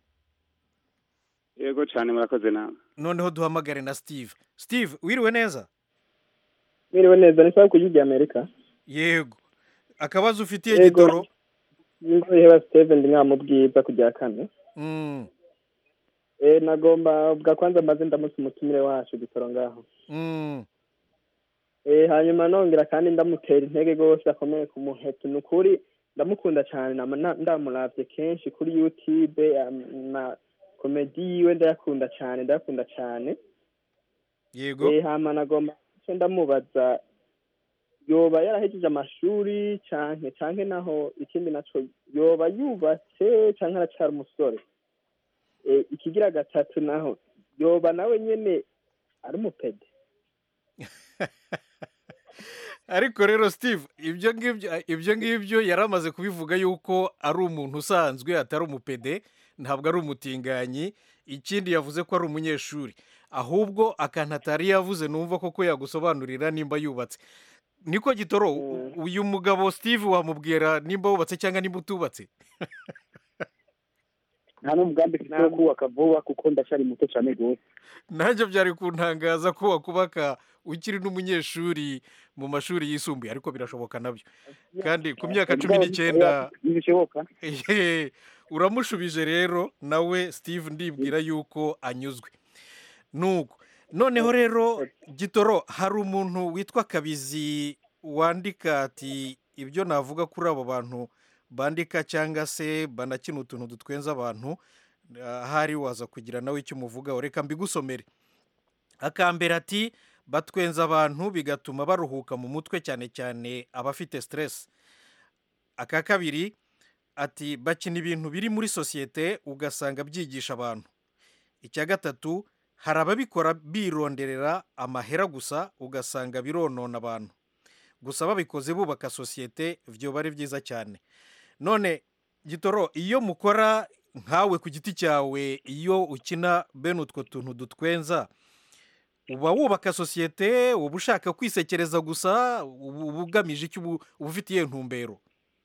yego cyane murakoze nawe noneho duhamagare na steve steve wiriwe neza Mwiriwe neza ni sawa ku gihugu Amerika. yego akabazo ufitiye Yego. gitoro Ngo iheba Steven ndi nkamubwiza kujya kane. Mm, Eh nagomba bwa kwanza maze ndamutse umutumire wacu gitoro ngaho. mm, Eh hanyuma nongera kandi ndamutera intege gose akomeye ku muheto nukuri ndamukunda cyane nama na- ndamuravye kenshi kuri YouTube am- na komedi yiwe ndayakunda cyane ndayakunda cyane. yego Eh hama nagomba icyo ndamubaza yoba yarahejeje amashuri canke canke naho ikindi naco yoba yubatse canke aracyari umusore e, ikigira gatatu naho yoba nawe nyene ari umupede ariko rero steve ibyo ngibyo ibyo ngibyo yari amaze kubivuga yuko ari umuntu usanzwe atari umupede ntabwo ari umutinganyi ikindi yavuze ko ari umunyeshuri ahubwo akantu atari yavuze numva koko yagusobanurira nimba yubatse niko gitoro u- uyu mugabo steve wamubwira nimba wubatse cyangwa nimba utubatse nta n'umugambi mfite wo kubaka vuba kuko ndacyari muto cyane rwose nanjye byari kuntangaza ko wakubaka ukiri n'umunyeshuri mu mashuri yisumbuye ariko birashoboka nabyo kandi ku myaka cumi n'icyenda ntibishoboka Ehe, uramushubije rero nawe steve ndibwira yuko anyuzwe nuko noneho rero gitoro hari umuntu witwa kabizi wandika ati ibyo navuga kuri abo bantu bandika cyangwa se banakina utuntu dutwenza abantu ahari waza kugira nawe icyo umuvugaho reka mbigusomere akambere ati batwenza abantu bigatuma baruhuka mu mutwe cyane cyane abafite siteresi aka kabiri ati bakina ibintu biri muri sosiyete ugasanga byigisha abantu icya gatatu hari ababikora bironderera amahera gusa ugasanga bironona abantu gusa babikoze bubaka sosiyete byoba ari byiza cyane none gitoro iyo mukora nkawe ku giti cyawe iyo ukina bene utwo tuntu dutwenza uba wubaka sosiyete uba ushaka kwisekereza gusa uba uba ugamije icyo uba uba ufitiye ntumbero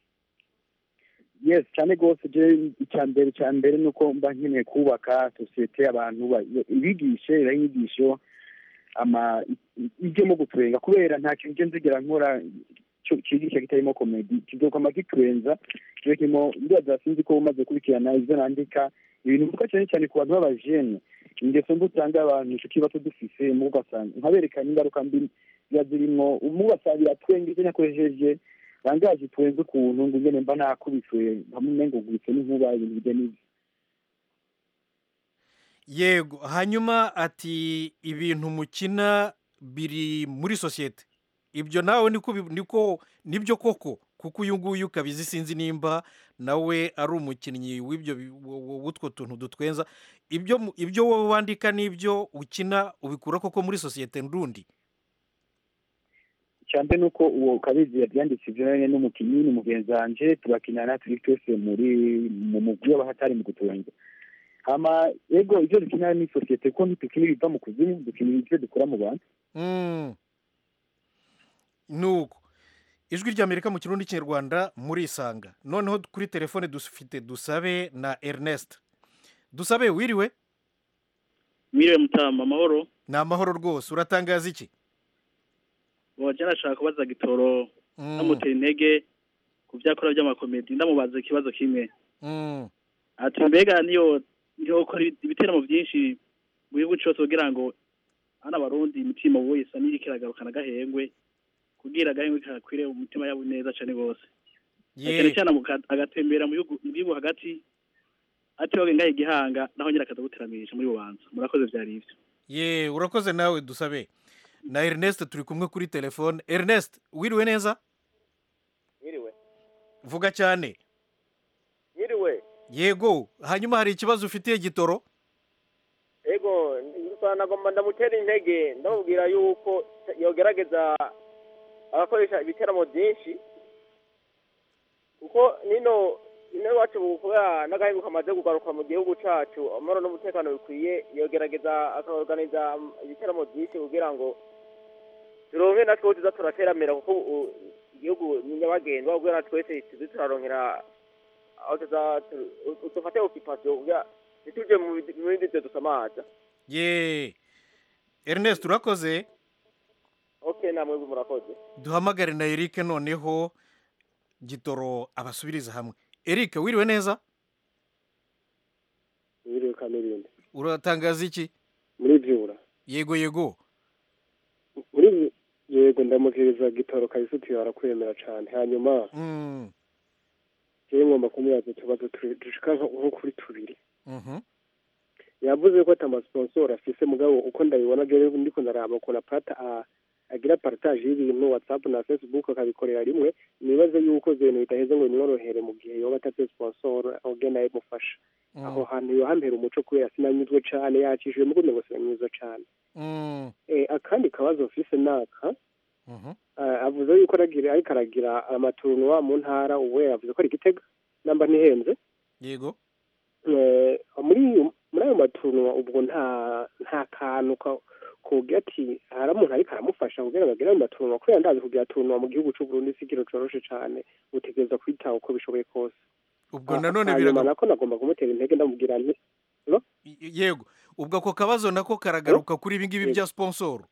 yes cyane rwose je icya mbere icya mbere ni uko mba nkeneye kubaka sosiyete abantu ba- ibigishe ibahe inyigisho ama ijyemo gutwenga kubera nta kintu nje nzigera nkora cyo- cyigisha kitarimo komedi kizokwama gitwenza kibe kirimo ndibaza sinzi ko umaze kubikirana ibyo nandika ibintu bivuga cyane cyane ku bantu b'abajene ingeso mbi usanga abantu icyo kibazo dufise mu ugasanga nkaberekana ingaruka mbi ziba zirimo umwe ugasanga iratwenga ibyo nakoresheje bangaje twenze ukuntu ngo ngene mba nakubiswe hamwe ngo gubitse n'inkuba ibintu bijya n'ibyo yego hanyuma ati ibintu mukina biri muri sosiyete ibyo nawe niko bi- niko nibyo koko kuko uyu nguyu ukabizi sinzi nimba nawe ari umukinnyi w'ibyo bi- w- w- w'utwo tuntu dutwenza ibyo mu- ibyo wowe wandika n'ibyo ukina ubikura koko muri sosiyete ndundi cyane nuko uwo kabizi yabyanditse ibyo nane n'umukinnyi ni mugenzi wanje turakinana turi twese muri mu mugwi w'abahatari mu gutwenga hama yego ibyo dukina ni sosiyete kuko ntitukina ibiva mu kuzimu dukina ibyo dukora mu bantu Mm. nuko ijwi ry'amerika mu kirundi kinyarwanda murisanga noneho kuri telefone dufite dusabe na ernest dusabe wiriwe mwiriwe mutama amahoro ni amahoro rwose uratangaza iki waje nashaka kubaza gitoro ndamutera intege ku byakora by'amakomedi ndamubaza ikibazo kimwe Mm. ati mbega niyo niyo ukora ibiteramo byinshi mu gihugu cyose kugira ngo hano abarundi imitima wese niri kiragarukana agahengwe kugira agahengwe kakwire mu mitima yabo neza cyane rwose cyane cyane muka- agatembera mu gihugu mu gihugu hagati atibaga ngahe igihanga naho nyine akaza guteramisha muri bubanza murakoze byari ibyo ye urakoze nawe dusabe na ernest turi kumwe kuri telefone ernest wiriwe neza Mwiriwe. vuga cyane Mwiriwe. yego hanyuma hari ikibazo ufitiye gitoro Ego, gusa nagomba ndamutera intege ndamubwira yuko yogerageza agakoresha ibiteramo byinshi kuko nino ino iwacu kubera n'agahingu kamaze kugaruka mu gihugu cacu amahoro n'umutekano bikwiye yogerageza akaorganiza ibiteramo byinshi kugira ngo turonke natwe tuza turateramira kuko ubu igihugu ni nyabagendwa kugira twese tuze turaronkera aho tuza tu- dufate okipasiyo kugira ntituje mu bindi- mu bindi byo dusamaza ye ernest urakoze ok namwe murakoze duhamagare na eric noneho gitoro abasubiriza hamwe eric wiriwe neza Mwiriwe Kamirindi. uratangaza iki Muri Vyura. yego yego Muri Vy- yego ndamukiriza gitoro kabisa tuyara kwemera cyane. Hanyuma Mm. jewe ngomba kumubaza utubazo turi- dushika nko nko kuri tubiri. Mhm. Yavuze ko ata sponsor afise mugabo uko ndabibona jewe ndiko ndaraba ukuntu apata a- agira partage y'ibintu WhatsApp na Facebook akabikorera rimwe nibaze yuko ibintu bidaheze ngo bimworohere mu gihe yoba atafise sponsor agenda yamufasha. Aho hantu yohambera umuco kubera sinanyuzwe cane yakishije mugume ngo sinanyuzwe cane. Mm. Eh, akandi kabazo mfise naka Mhm. eh, avuze yuko aragira ariko aragira amaturunuwa mu ntara ubu yavuze ko ari igitega namba ntihenze yego Eh, muri iyo- muri ayo maturunuwa ubwo nta nta kantu ka- kugira ati hari umuntu ariko aramufasha kugira ngo agere ayo maturunuwa kubera ndazi kugira turunuwa mu gihugu c'u Burundi si ikintu coroshe cane utegereza kwitaho uko bishoboye kose ubwo Ah, nanone hanyuma biraga nako nagomba kumutera intege ndamubwira nti yego ubwo ako kabazo nako karagaruka kuri ibi ngibi bya sponsor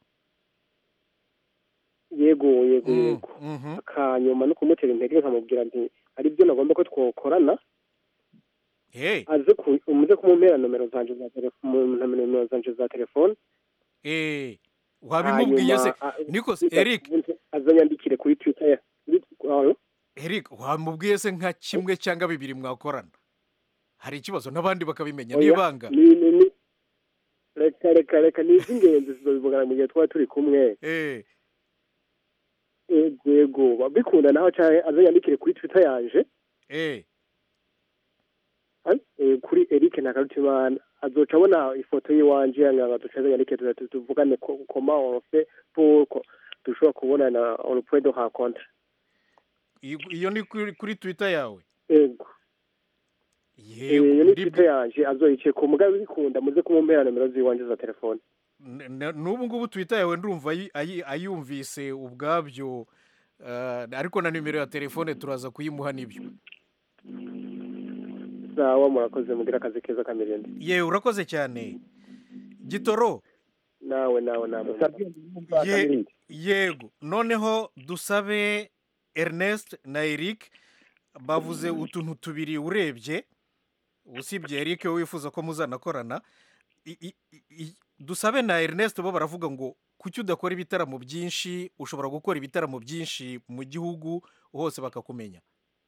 yego yego Mm, yego mhm. akanyuma no kumutera intege nkamubwira nti hari ibyo nagomba ko twokorana hey aze ku- umuze kumumpera nomero zanje za telefone nomero zanje za telefone eh wabimubwiye se niko se eric azanyandikire kuri twitter ya kuri- aho. eric wamubwiye se nka kimwe cyangwa bibiri mwakorana hari ikibazo n'abandi bakabimenya Oya, n'ibanga ni ni ni reka reka reka ni iby'ingenzi tuzabivugana mu gihe twaba turi kumwe eh yego yego bikunda naho cyane azanyandikire kuri twitter yanje eh An- eh, kuri eric ntakarutimana azoca abona ifoto y'iwanje yanga duca azanyandikire tuza tuvugane ko koma ofe pour ko dushobora kubonana on point de rencontre iyo iyo ni kuri kuri twitter yawe yego iyo ni ikipe yanje azoyice ku mugabe bikunda muze kumumpera nomero z'iwanje za telefone N- n- n'ubu ngubu twita yawe ndumva ayi- ayi- ayumvise ubwabyo eh, ariko na nimero ya telefone turaza kuyimuha n'ibyo sawa murakoze mugira akazi keza kamirindi yewe urakoze cyane gitoro nawe nawe nawe Ye- yego noneho dusabe ernest na eric bavuze utuntu tubiri urebye usibye eric we wifuza ko muzanakorana I- i- i- i- dusabe na ernest bo baravuga ngo kuki udakora ibitaramo byinshi ushobora gukora ibitaramo byinshi mu gihugu hose bakakumenya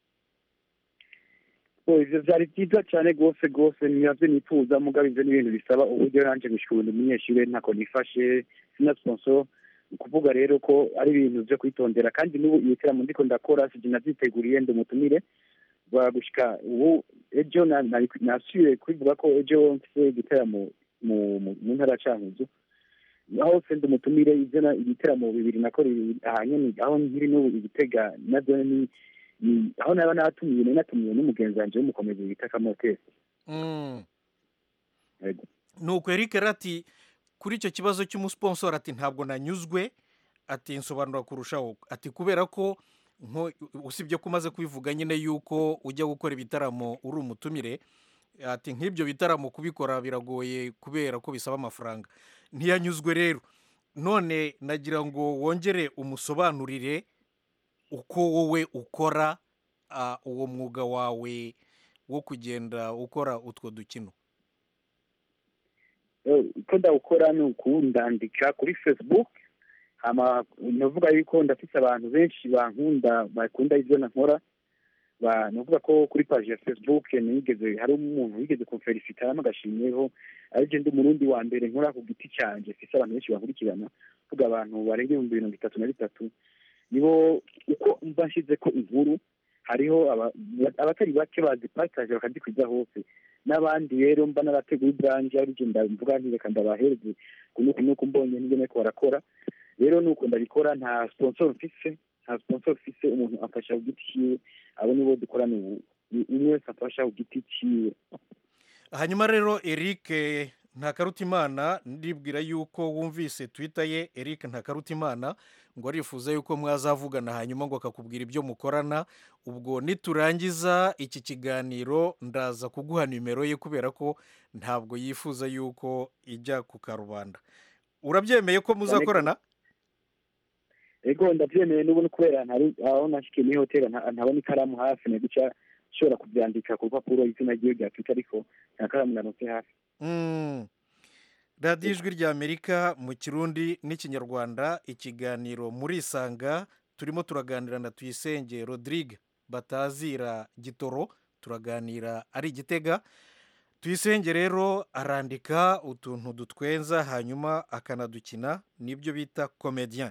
Oh, ivyo vyari vyiza cane rwose rwose navyo nifuza mugabo ivyo ni ibintu bisaba uburyo nanje gushikunda umunyeshure ntako nifashe sina sponsor ni ukuvuga rero ko ari ibintu vyo kwitondera kandi n'ubu ibiteramo ndiko ndakora sije navyiteguriye ndi umutumire gushika ubu ejo na- nari- nasubiye kubivuga ko ejo mfise igiteramo mu mu- mu ntara ya cankuzo aho se ndi umutumire ivyo na- ibiteramo bibiri nakoreye aha nyene aho nkiri n'ubu igitega navyo ni ni- aho naba natumiye nari natumiye n'umugenzi wanje w'umukomezi bita kamotesi Mm. Yego. nuko eric rero ati kuri icyo kibazo cy'umusponsor ati ntabwo nanyuzwe ati nsobanura kurushaho ati kubera ko nko usibye ko umaze kubivuga nyine yuko ujya gukora ibitaramo uri umutumire ati nk'ibyo bitaramo kubikora biragoye kubera ko bisaba amafaranga ntiyanyuzwe rero none nagira ngo wongere umusobanurire uko wowe ukora ah, uwo mwuga wawe wo kugenda ukora utwo dukino Eh, uko ndawukora ni ukundandika kuri facebook hama navuga yuko ndafise abantu benshi bankunda bakunda ivyo nkora ba navuga ko kuri page ya facebook nigeze hari umuntu wigeze kumfelicita agashimyeho arije ndi umurundi wa mbere nkora ku giti canje mfise abantu benshi bankurikirana vuga abantu barenga ibihumbi mirongo itatu na bitatu nibo uko mba nshizeko inkuru hariho aba- abatari bake bazipataje bakazikwiza hose n'abandi rero mba narateguye ubwanje arije ndamvuga nti reka ndabahereze kunuku nuku mbonye nibyo nariko barakora rero nuko ndabikora nta sponsor mfise nta sponsor mfise umuntu amfasha ku giti ciwe abo nibo dukorana ubu Ni umwe wese amfasha ku giti ciwe hanyuma rero eric ntakarutimana ndibwira yuko wumvise twita ye eric ntakarutimana ngo arifuza yuko mwazavugana hanyuma ngo akakubwira ibyo mukorana ubwo niturangiza iki kiganiro ndaza kuguha nimero ye kubera ko ntabwo yifuza yuko ijya ku karubanda urabyemeye ko muzakorana ego ndavyemeye n'ubu ni kubera ntari aho nashikiye muri hoteli nta- ntabona ikaramu hafi naguca nshobora kuvyandika ku rupapuro izina ryiwe rya twitter ariko nta karamu naronse hafi Mm. radiyo ijwi ry'amerika mu kirundi n'ikinyarwanda ikiganiro muri isanga turimo turaganira na tuyisenge rodrigue batazira gitoro turaganira ari igitega tuyisenge rero arandika utuntu dutwenza hanyuma akanadukina nibyo bita komediyen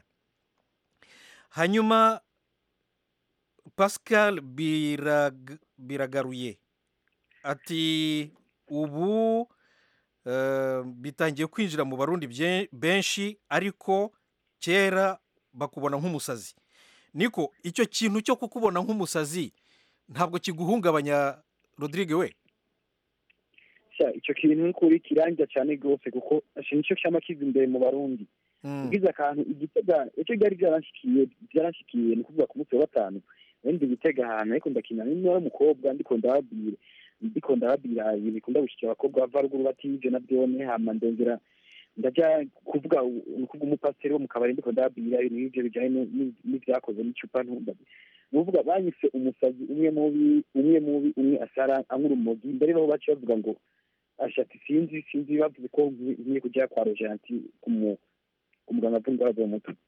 hanyuma pascal Birag- biragaruye ati ubu eh, bitangiye kwinjira mu barundi bye- benshi ariko kera bakubona nk'umusazi niko icyo kintu cyo kukubona nk'umusazi ntabwo kiguhungabanya rodrigue we Sha, ico kintu nk'ukuri kiranja cane rwose kuko asha nico cama kiza imbere mu barundi ugize akantu igitega icyo byari byaranshikiye byaranshikiye ni ukuvuga ku munsi wa gatanu wenda igitega ahantu ariko ndakina n'umwana w'umukobwa ndiko ndababwira ndiko ndababwira ibintu bikunda gushikira abakobwa bava ruguru batije na byone hama ndongera ndaja kuvuga ni ukuvuga umupasiteri wo mu kabari ndiko ndababwira ibintu nk'ivyo bijanye ni- ni- n'ivyakoze n'icupa ntumba ni ukuvuga banyise umusazi umwe mubi umwe mubi umwe asara anywa urumogi mbere baho baciye bavuga ngo ashati sinzi sinzi bavuze ko nkwiye nkwiye kujya kwa rojanti kumu umuganga avura indwara zo mu mutwe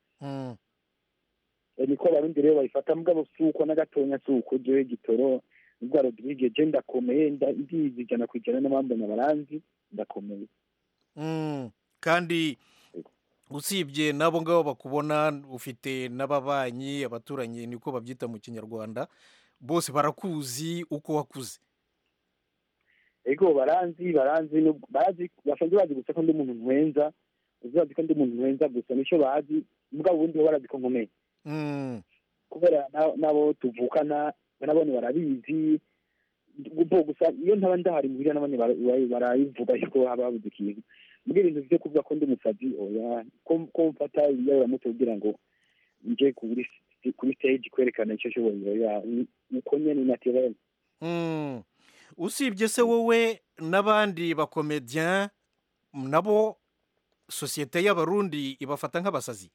niko abarundi rero bayifata mugabo si uko na gatonya si uko jewe gitoro nubwo rodrigue je ndakomeye nda- ndizi ijana ku ijana n'abambona baranzi ndakomeye Mm, kandi usibye n'abo ngabo bakubona ufite n'ababanyi abaturanyi niko babyita mu kinyarwanda bose barakuzi uko wakuze ego baranzi baranzi nub- bazi basanzwe bazi gusa ko ndi umuntu nkwenza uzi bazi ko ndi umuntu nkwenza gusa nico bazi mugabo ubundi bo barazi ko nkomeye Mm, kubera na- n'abo tuvukana nabone barabizi bo gusa iyo ntaba ndahari muhira n'abandi bara- bara- barayivuga yuko haba habuze ikintu mbwira ibintu vyo kuvuga ko ndi umusazi oya ko ko mfata ibiyaburamutwe kugira ngo nje kuri kuri stage kwerekana icyo nshoboye oya ni- uko nyene naturel Mm. usibye se wowe n'abandi bakomediyen nabo sosiyete y'abarundi ibafata nk'abasazi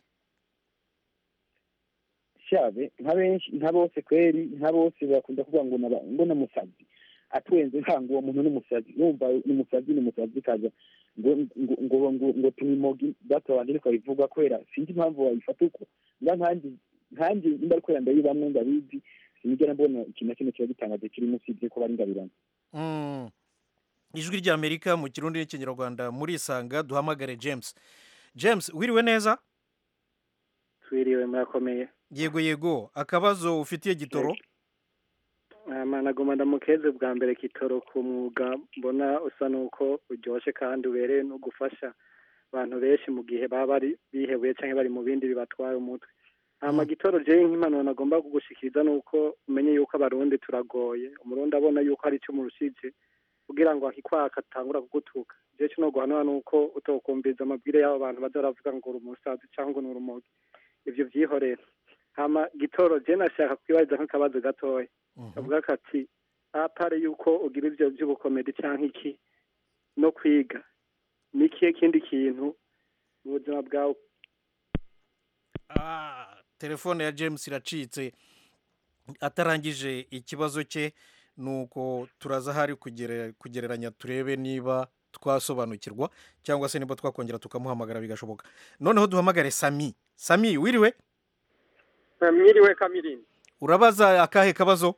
shabe nka benshi nka bose kweri nka bose bakunda kuvuga ngo naba- ngo namusazi atwenze nkango uwo muntu n'umusazi numva n'umusazi n'umusazi kaza ngo ngo ngo ngo, ngo tumimogi data wanje ariko abivuga kwera sinzi impamvu wayifata uko nga nkanjye nkanjye nimba ariko ndayibamwe ndabizi sinigera mbona ikintu na kimwe kiba gitangaje kirimo usibye ko bari ngabirana Mm. ijwi ry'amerika mu kirundi n'ikinyarwanda murisanga duhamagare james james wiriwe neza twiriwe murakomeye yego yego akabazo ufitiye gitoro Ama nagomba ndamukeze bwa mbere kitoro ku mwuga mbona usa nuko uryoshye kandi ubereye no gufasha abantu benshi mu gihe baba bari bihebuye cyangwa bari mu bindi bibatwaye umutwe hama gitoro jewe nk'impanuro nagomba kugushikiriza nuko umenye yuko abarundi turagoye umurundi abona yuko hari icyo murushije kugira ngo akikwaka atangura kugutuka jewe kino guhanura nuko utokumviriza amabwire y'abo bantu baza baravuga ngo uri umusazi cyangwa ngo ni urumogi ivyo vyihorera hama gitoro je nashaka kwibariza nk'akabazo gatoya kavuga kati apare yuko ugira ivyo vy'ubukomedi canke iki no kwiga ni ikihe kindi kintu mu buzima bwawe telefone ya james iracitse atarangije ikibazo cye nuko turaza ahari kugere- kugereranya turebe niba twasobanukirwa cyangwa se niba twakongera tukamuhamagara bigashoboka noneho duhamagare sami sami wiriwe mwiriwe kamirindi urabaza akahe kabazo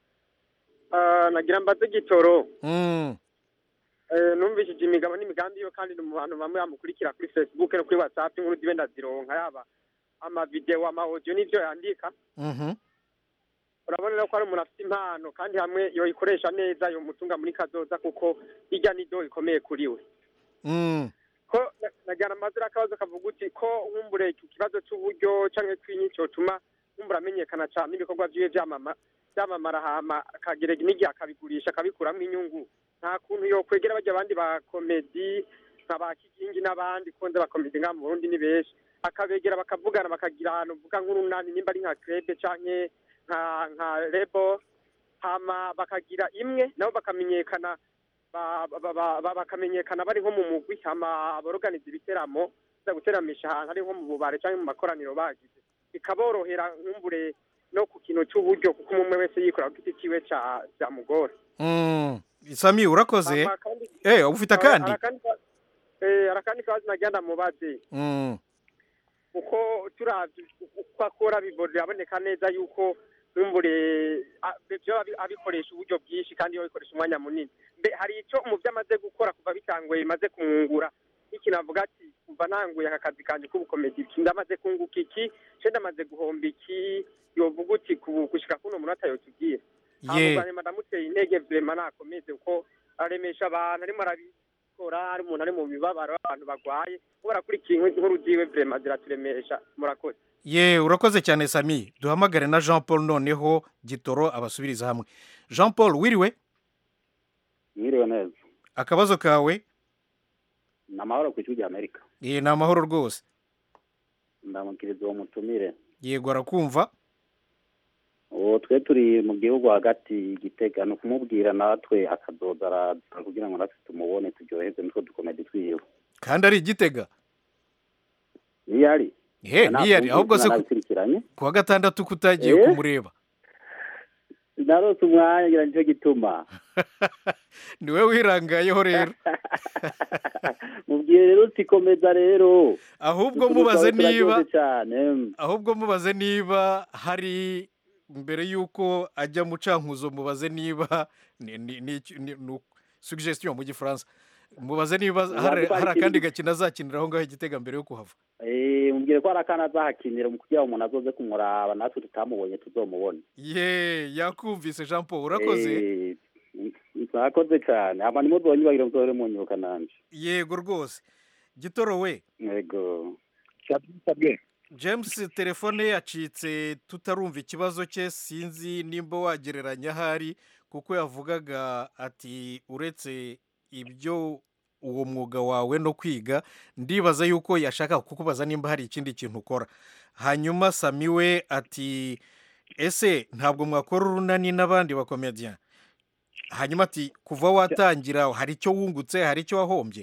Ah, nagira mbaze gitoro Mm, Eh, numvishije imigabo n'imigambi yo kandi ni mu bantu bamwe bamukurikira kuri facebook no kuri whatsapp inkuru zibe ndazironka yaba amavideo amaudio n'ivyo yandika mhm. urabona rero ko ari umuntu afite impano kandi hamwe yoyikoresha neza yomutunga muri kazoza kuko irya nido ikomeye kuri we Mm, ko na- nagira amazira akabazo kavuga uti ko nkumbure iki kibazo c'uburyo canke twinyi cotuma nkumbure amenyekana cane ibikorwa vyiwe vyamama vyamamara hama akagerega n'igihe akabigurisha akabikuramwo inyungu nta kuntu yokwegera barya abandi bakomedi nka ba kigingi n'abandi konze bakomedi ngaha mu burundi ni benshi akabegera bakavugana bakagira ahantu uvuga nk'urunani nimba ari nka krebe canke nka nka lebo hama bakagira imwe nabo bakamenyekana ba- ba- ba- ba- bakamenyekana bari nko mu mugwi hama aboroganiza ibiteramo za guteramisha ahantu ari nko mu bubare cyangwa mu makoraniro bagize bikaborohera nkumbure no ku kintu cy'uburyo kuko umwe wese yikora ku giti kiwe ca byamugora mm. sami urakoze Hama kandi- eh ufite akandi Hari akandi ka- eh, hari akandi kabazo nagira ndamubaze Mm, uko turavye uko akora bibona biraboneka neza yuko nkumbure a- vyo abi- abikoresha uburyo bwinshi kandi yo bikoresha umwanya munini mbe hari ico mu vyo amaze gukora kuva bitanguye bimaze kumwungura iki navuga ati kuva nanguye aka kazi kanje k'ubukomedi iki ndamaze kunguka iki ce ndamaze guhomba iki yovuga uti ku- gushika kuno munota yotubwira Ye. hanyuma ndamuteye intege vrema nakomeze kuko aremesha abantu arimo arabikora ari umuntu ari mu mibabaro abantu bagwaye kubera kuri ikintu inkuru ziwe vrema ziraturemesha murakoze ye urakoze cyane sami duhamagare na jean paul noneho gitoro abasubiriza hamwe jean paul wiriwe mwiriwe neza akabazo kawe ni amahoro ku ijwi rya amerika ye ni amahoro rwose ndamukiriza uwo mutumire yego arakumva uwo twe turi mu gihugu hagati igitega ni ukumubwira natwe akadoda araza kugira ngo natwe tumubone turyoherwe nitwo dukomedi twiwe kandi ari igitega niyo ari he niyo ari ahubwo se ku- nabikurikiranye ku wa gatandatu kutagiye Eh? kumureba narose umwanya ngira nicyo gituma niwe wirangayeho rero mubwire rero uti komeza rero ahubwo Utuntu mubaze twawe turaryoshye niba cyane ahubwo mubaze niba hari mbere y'uko ajya mu cankuzo mubaze niba ni ni ni ni- ni suggestion mu gifaransa mubaze niba hari Ntabwo hari hari akandi ikindi- gakino azakinira aho ngaho igitega mbere yo kuhava Eh, mubwire ko hari akana azahakinira mu kugira ngo umuntu azoze kumuraba natwe tutamubonye tuzomubone ye yakumvise jean paul urakoze Eh, mwakoze cyane hama nimuzonyibagire muzore munyibuka nanje yego rwose gitoro we yego james telefone ye yacitse tutarumva ikibazo cye sinzi nimba wagereranya ahari kuko yavugaga ati uretse ibyo uwo mwuga wawe no kwiga ndibaza yuko yashaka kukubaza nimba hari ikindi kintu ukora hanyuma sami we ati ese ntabwo mwakora urunani n'abandi bakomediya hanyuma ati kuva watangira hari icyo wungutse hari icyo wahombye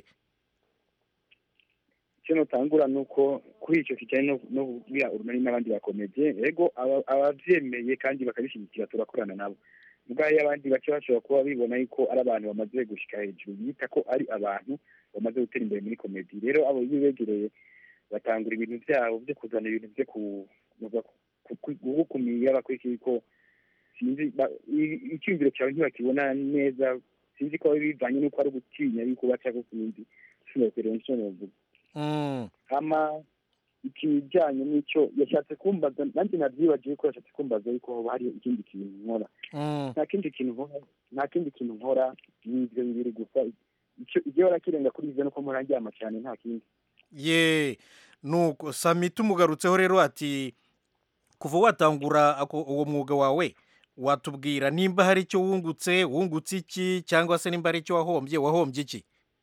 icyo nutangura ni uko kuri icyo kijyanye no- no kubwira urunani n'abandi bakomediye ego aba- ababyemeye kandi bakabishyigikira turakorana nabo ubwo iyo abandi bake bashobora kuba bibona yuko ari abantu bamaze gushyika hejuru bita ko ari abantu bamaze gutera imbere muri komedi rero abo iyo begereye batangura ibintu byabo byo kuzana ibintu byo ku- ku- ku- gukumira bakurikiye ko sinzi ba- i- icyumviro cyawe ntibakibona neza sinzi ko bivanye n'uko ari ugutinya yuko baca ko sinzi sinokwerera icyo novuga hama ikijyanye n'icyo yashatse kumbaza nanjye nabyibagiwe ko yashatse kumbaza yuko hoba hari ikindi kintu nkora nta kindi kintu nkora nta kindi kintu nkora ni ibyo bibiri gusa icyo ibyo warakirenga kuri ibyo nuko mpora ndyama cyane nta kindi ye nuko sami tumugarutseho rero ati kuva watangura ako- uwo mwuga wawe watubwira nimba hari icyo wungutse wungutse iki cyangwa se nimba hari icyo wahombye wahombye iki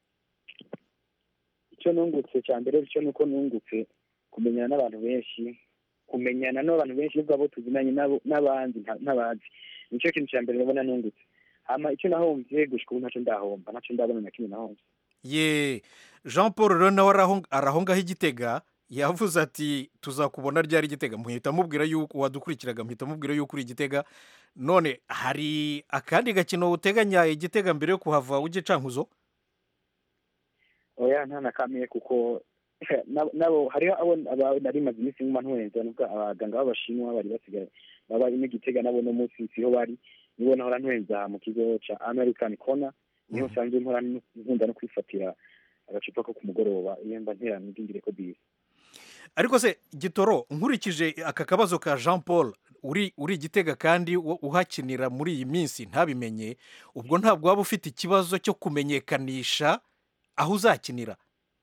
icyo nungutse cya mbere cyo ni uko nungutse kumenyana n'abantu benshi kumenyana n'abantu benshi nubwo abo tuzinanye nabo n'abandi nta- n'abazi nicyo kintu cya mbere ndabona nungutse hama icyo nahombye gushika ubu ntacyo ndahomba ntacyo ndabona na kimwe nahombye ye jean paul rero nawe araho- arahongaho igitega yavuze ati tuzakubona ryari igitega muhita mubwira yuko wadukurikiraga muhita mubwira yuko uri igitega none hari akandi gakino uteganya igitega mbere yo kuhava ujye cankuzo oya nta na kamwe kuko nabo- nabo hariho abo aba- nari maze iminsi nkuma ntwenza nubwo abaganga b'abashinwa bari basigaye baba barimo igitega nabo no munsi siho bari nibo nahora ntwenza mu kigo ca american corner niho usanzwe mpora n- nkunda no kwifatira agacupa ko ku mugoroba iyo mba nterana ndingire ko bisi ariko se gitoro nkurikije aka kabazo ka jean paul uri uri igitega kandi wo- uhakinira muri iyi minsi ntabimenye ubwo ntabwo waba ufite ikibazo cyo kumenyekanisha aho uzakinira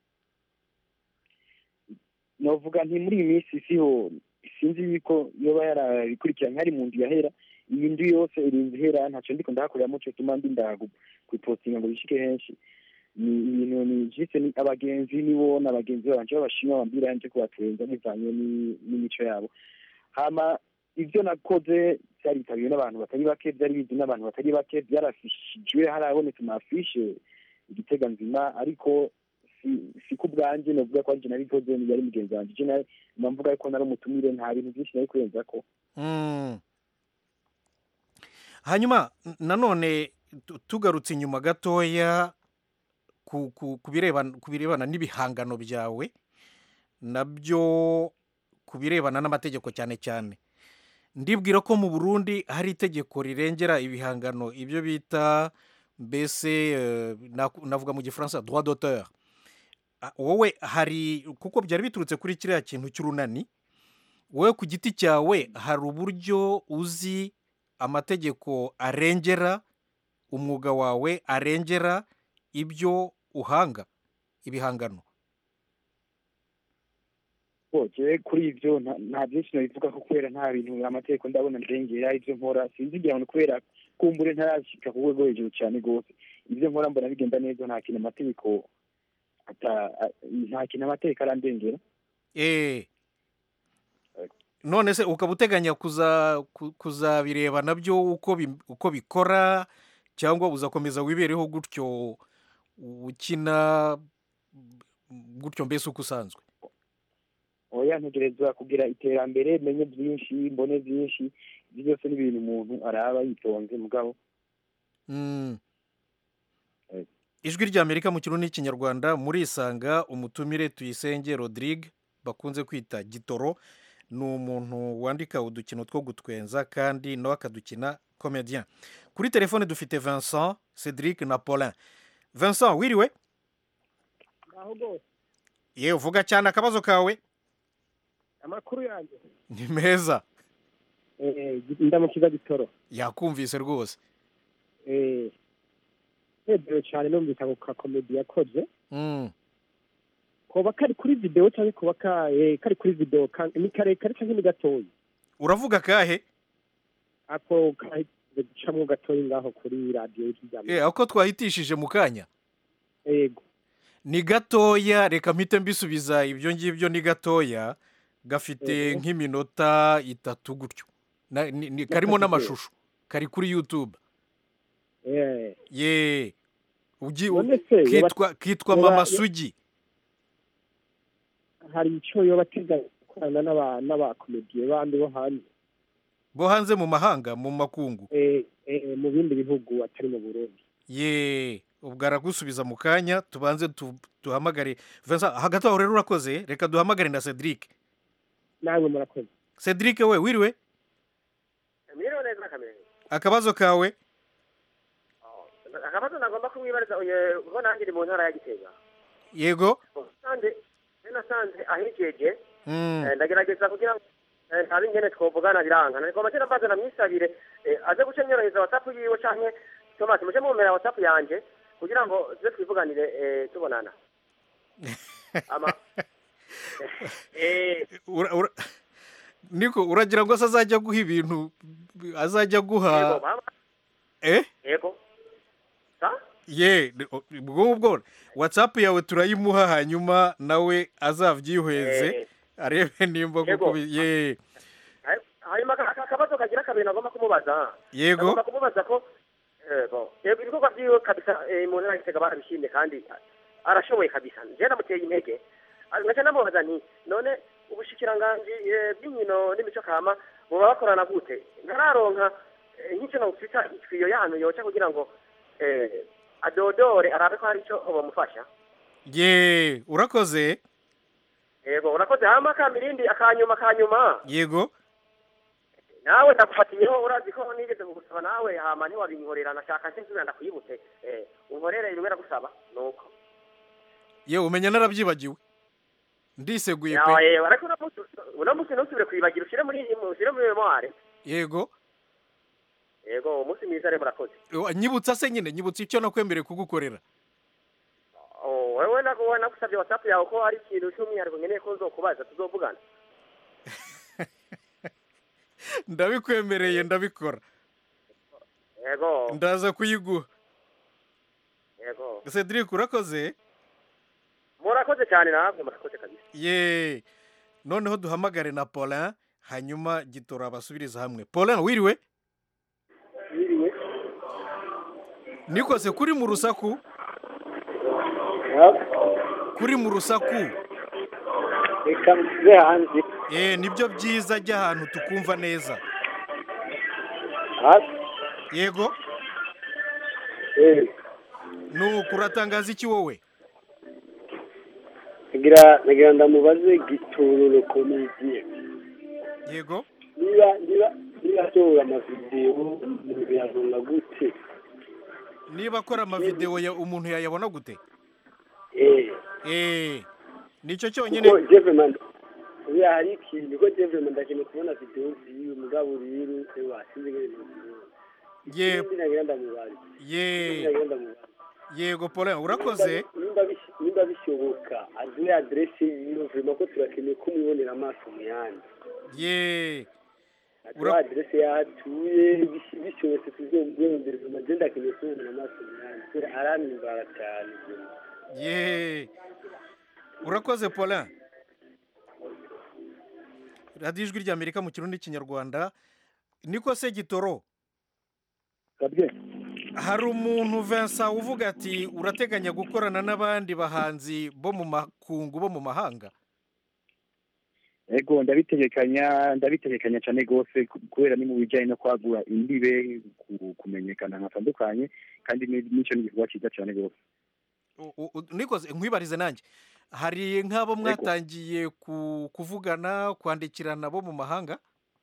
novuga nti muri iyi minsi siho sinzi yuko yoba yarabikurikiranye hari mu nzu yahera iyi nzu yose irinze ihera ntacyo ndiko ndahakoreramo cyo tuma ndi ndagu kuipostinga ngo bishike henshi ni ibintu ni jise ni abagenzi nibo n'abagenzi babanje b'abashinwa bambwira yanje kubatwenza bivanye ni- n'imico yabo hama ibyo nakoze byaritabiriwe n'abantu batari bake byari bizwi n'abantu batari bake byarafishijwe harabonetse amafishe igitega nzima ariko si si ku bwanjye novuga ko ari je nabikoze ni yari mugenzi wanje je nawe mvuga ko nari umutumire nta bintu byinshi nari kurenza ko Mm. hanyuma n- nanone tu- tugarutse inyuma gatoya ku ku- ku birebana ku birebana n'ibihangano byawe nabyo ku birebana n'amategeko cyane cyane ndibwira ko mu burundi hari itegeko rirengera ibihangano ibyo bita mbese eh, naku- navuga mu gifaransa droit d'auteur Ah, wowe hari kuko byari biturutse kuri kiriya kintu cy'urunani wowe ku giti cyawe hari uburyo uzi amategeko arengera umwuga wawe arengera ibyo uhanga ibihangano boje kuri ibyo nta- nta byinshi nabivuga ko kubera nta bintu amategeko ndabona ndengera ibyo nkora sinzi igihe ngo kubera kumbure ntarashika ku rwego rwo hejuru cyane rwose ibyo nkora mbona bigenda neza nta kintu amategeko ata- a- nta kintu amategeko arandengera eh none se ukaba uteganya kuza ku- kuzabireba nabyo uko bi- uko bikora cyangwa uzakomeza wibereho gutyo ukina gutyo mbese uko usanzwe oya ntegerezwa kugira iterambere menye byinshi mbone byinshi ibyo byose ni ibintu umuntu araba yitonze mugabo Mm. ijwi ry'amerika mu kirundi n'ikinyarwanda murisanga umutumire tuyisenge rodrigue bakunze kwita gitoro ni umuntu wandika udukino two gutwenza kandi nawe akadukina comedien kuri telefone dufite vincent cedric na paulin vincent wiriwe ngaho rwose yewe uvuga cyane akabazo kawe amakuru yanjye ni meza ndamukiza gitoro yakumvise rwose nezerewe cyane numvise ako kakomedi yakoze Mm. koba kari kuri videwo cyangwa kuba ka- eh, kari kuri videwo ka- ni karekare cyangwa ni gatoya uravuga kahe ako ka- gucamo gatoya ngaho kuri radiyo y'ijyambere eh ako twahitishije mu kanya yego ni gatoya reka mpite mbisubiza ibyo ngibyo ni gatoya gafite Mhm. nk'iminota itatu gutyo Na- ni- ni- karimo Y'akavideo. n'amashusho kari kuri youtube Eh, ye ugi None se, yoba- kitwa kitwa yoba- mama yo- sugi hari icyo yoba ateganya gukorana n'aba- n'abakomediye bandi bo hanze bo hanze mu mahanga mu makungu eh, eh, mu bindi bihugu atari mu burundi ye ubwo aragusubiza mu kanya tubanze tu- duhamagare Vincent hagati aho rero urakoze reka duhamagare na cedric nawe murakoze cedric we wiriwe mwiriwe neza kamere akabazo kawe akabazo nagomba kumwibariza uye kuko nanjye ndi mu ntara ya gitega yego nasanze nasanze ahijeje Mm. Eh, ndagerageza kugira ngo eh, ntabe ingene twovugana biranga nagomba kera mbaza namwisabire eh, aze guca nyorohereza whatsapp yiwe canke Thomas muje mumera whatsapp yanje kugira ngo tuze twivuganire eh, tubonana ama eh Ura- ura- niko uragira ngo se azajya guha ibintu azajya yego guha baba eh yego sa ye ni- o- ubwo ngubwo whatsapp yawe turayimuha hanyuma nawe azabyihweze Eh. arebe nimba Yego. koko bi- ye Hay- hanyuma aka- aka- akabazo kagira kabiri nagomba kumubaza Yego. nagomba kumubaza ko yego yego ibikorwa vyiwe kabisa eh, mu ntara ya gitega barabishimye kandi arashoboye kabisa nje namuteye intege Ah, ngaca namubaza nti none ubushikiranganji eh, bw'inkino n'imico kama buba bakorana gute ntararonka eh, nk'ico notwita itwiyo yanyu yoca kugira ngo eh, adodore arabe ko hari ico bamufasha ye urakoze yego urakoze hama akamirindi akanyuma akanyuma yego nawe ndagufatiyeho urazi ko nigeze kugusaba nawe hama ntiwabinkorera nashaka nse nsubira ndakwibutse eh, unkorere rimwe ndagusaba nuko ye umenya narabyibagiwe ndiseguye Ya, pe eh, ariko uno munsi uno munsi ntusubire kwibagira ushyire muri ushyire muri memoire yego yego umunsi mwiza rero murakoze Wa- nyibutsa se nyine nyibutsa icyo nakwemereye kugukorera Oh, wewe nago wewe nagusabye whatsapp yawe ko hari ikintu cy'umwihariko nkeneye ko nzokubaza tuzovugana ndabikwemereye ndabikora yego ndaza kuyiguha yego cedric urakoze murakoze cyane namwe murakoze kabisa ye noneho duhamagare na paulin hanyuma gitora abasubiriza hamwe paulin wiriwe Wiriwe. nikose kuri mu rusaku kuri mu rusaku reka mve hanze eh nibyo byiza jya ahantu tukumva neza yego nuko uratangaza iki wowe nagira nagira ndamubaze gitururo komediye yego niba niba niba asohora amavidewo birabona gute niba akora amavidewo ya umuntu yayabona gute eh eh nicyo cyonyine kuko jevement uriya hari ikintu ko jevement ndakeneye kubona videwo ziwe mugabo rero ewa sinzi ngene ye Sinzi nagira ndamubaze ye Sinzi nagira ndamubaze yego paulin urakoze nimba bis- nimba bishoboka aduhe adresse yiwe vrema ko turakeneye ko umubonera amaso mu yandi ye aduhe adresse y'aho atuye bis- bishobotse tuzomwiyumvira vrema je ndakeneye kumubonera amaso mu yandi kubera arampimbara cyane ye urakoze paulin radiyo ijwi ry'amerika mu kirundi n'ikinyarwanda niko se gitoro hari umuntu Vincent uvuga ati urateganya gukorana n'abandi bahanzi bo mu makungu bo mu mahanga ego ndabitegekanya ndabitegekanya cyane rwose ku- kubera ni mu bijyanye no kwagura imbibe ku- kumenyekana hatandukanye kandi ni- nicyo ni igikorwa cyiza cyane rwose U- u- u- nikoze nkwibarize nanjye hari nk'abo mwatangiye ku- kuvugana kwandikirana bo mu mahanga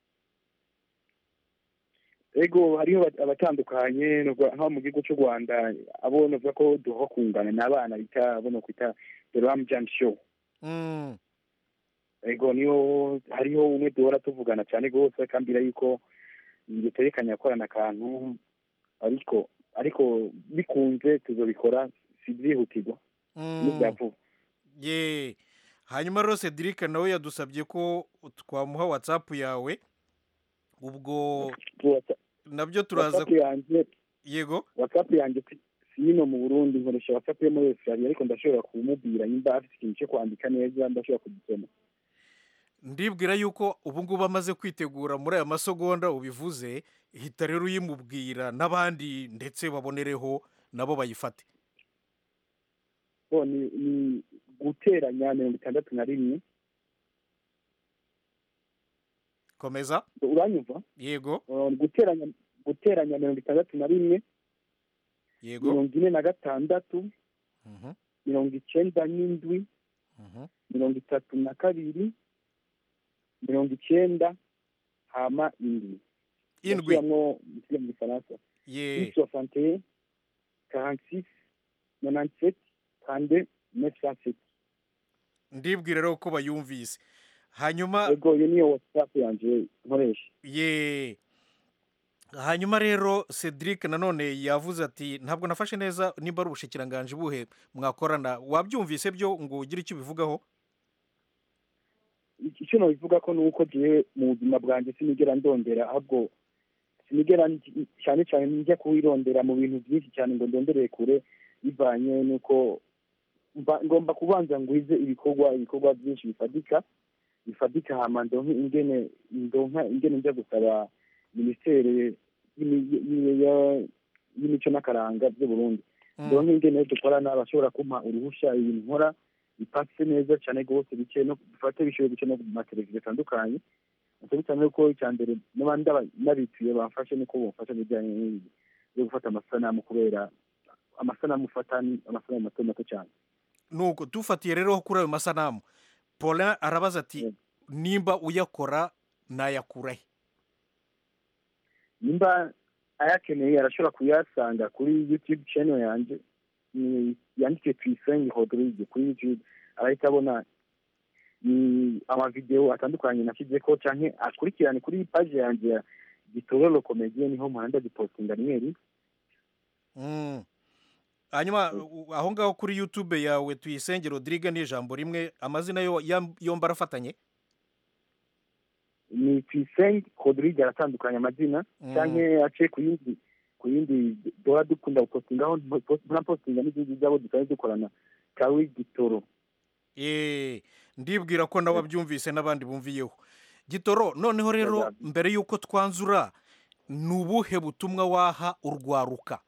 ego hariho aba- abatandukanye nubwo nko mu gihugu cy'u rwanda abo navuga ko duha kungana ni abana bita abo no kwita the ram jam show Mm. ego niyo hariho umwe duhora tuvugana cyane rwose akambwira yuko dutegekanya gukorana akantu ariko ariko bikunze tuzobikora si byihutirwa Mm. n'ibya vuba ye hanyuma rero cedric nawe yadusabye ko twamuha watsapu yawe ubwo nabyo turaza whatsapp yanjye yego whatsapp yanjye si si ino mu burundi nkoresha whatsapp yo muri australia ariko ndashobora kumubwira nimba afite ikintu cyo kwandika neza ndashobora kugisoma ndibwira yuko ubu ngubu amaze kwitegura muri aya masegonda ubivuze hita rero uyimubwira n'abandi ndetse babonereho nabo bayifate bo ni ni guteranya mirongo itandatu na rimwe komeza uranyumva yego Uh, guteranya guteranya mirongo itandatu na rimwe yego mirongo ine na gatandatu Mhm, mirongo icenda n'indwi mhm. mirongo itatu na kabiri mirongo icenda hama indwi Indwi. Ndasubiramwo mu gifaransa ye six soixante et un quarante six nonante sept trente neuf cent sept ndibwira rero ko bayumvise hanyuma yego iyo niyo whatsapp yanje nkoresha ye hanyuma rero cedric nanone yavuze ati ntabwo nafashe neza nimba ari ubushikiranganji buhe mwakorana wabyumvise byo ngo ugire icyo ubivugaho icyo nabivuga ko ni uko jewe mu buzima bwanjye sinigera ndondera ahubwo sinigera ndi- cyane cyane njya kuwirondera mu bintu byinshi cyane ngo ndondereye kure bivanye n'uko mba- ngomba kubanza ngwize ibikorwa ibikorwa byinshi bifatika bifatika hama ndonke ingene ndonka ingene njya gusaba minisiteri y'imi- y- ya- y'imico n'akaranga by'u Burundi ndonke ingene dukorana bashobora kumpa uruhushya ibintu nkora bipatse neza cyane rwose bice no bifate bishoboye guca no ku mateleviziyo atandukanye nicyo bituma yuko icya mbere n'abandi aba- n'abituye bamfashe nuko bamfasha mu bijyanye n'ibi byo gufata amasanamu kubera amasanamu ufata ni amasanamu mato mato cyane nuko dufatiye rero kuri ayo masanamu paulin arabaza ati nimba uyakora nayakura he nimba ayakeneye arashobora kuyasanga kuri youtube channel yanjye ni yanditse tuyisenge rodrigue kuri youtube arahita abona ni amavideo atandukanye nashyize ko canke akurikirane kuri page yanjye ya gitororo komediye niho muhanda dipostinga rimwe rimwe Mm. hanyuma u- aho ngaho kuri youtube yawe tuyisenge rodrigue ni ijambo rimwe amazina yo yam- yombi arafatanye ni tuyisenge rodrigue aratandukanye amazina Mm. canke ace ku yindi ku yindi duhora dukunda gupostingaho ntapostinga n'izindi zabo dusanzwe dukorana kawi gitoro Eh, ndibwira ko nawe abyumvise n'abandi bumviyeho gitoro noneho rero mbere y'uko twanzura ni ubuhe butumwa waha urwaruka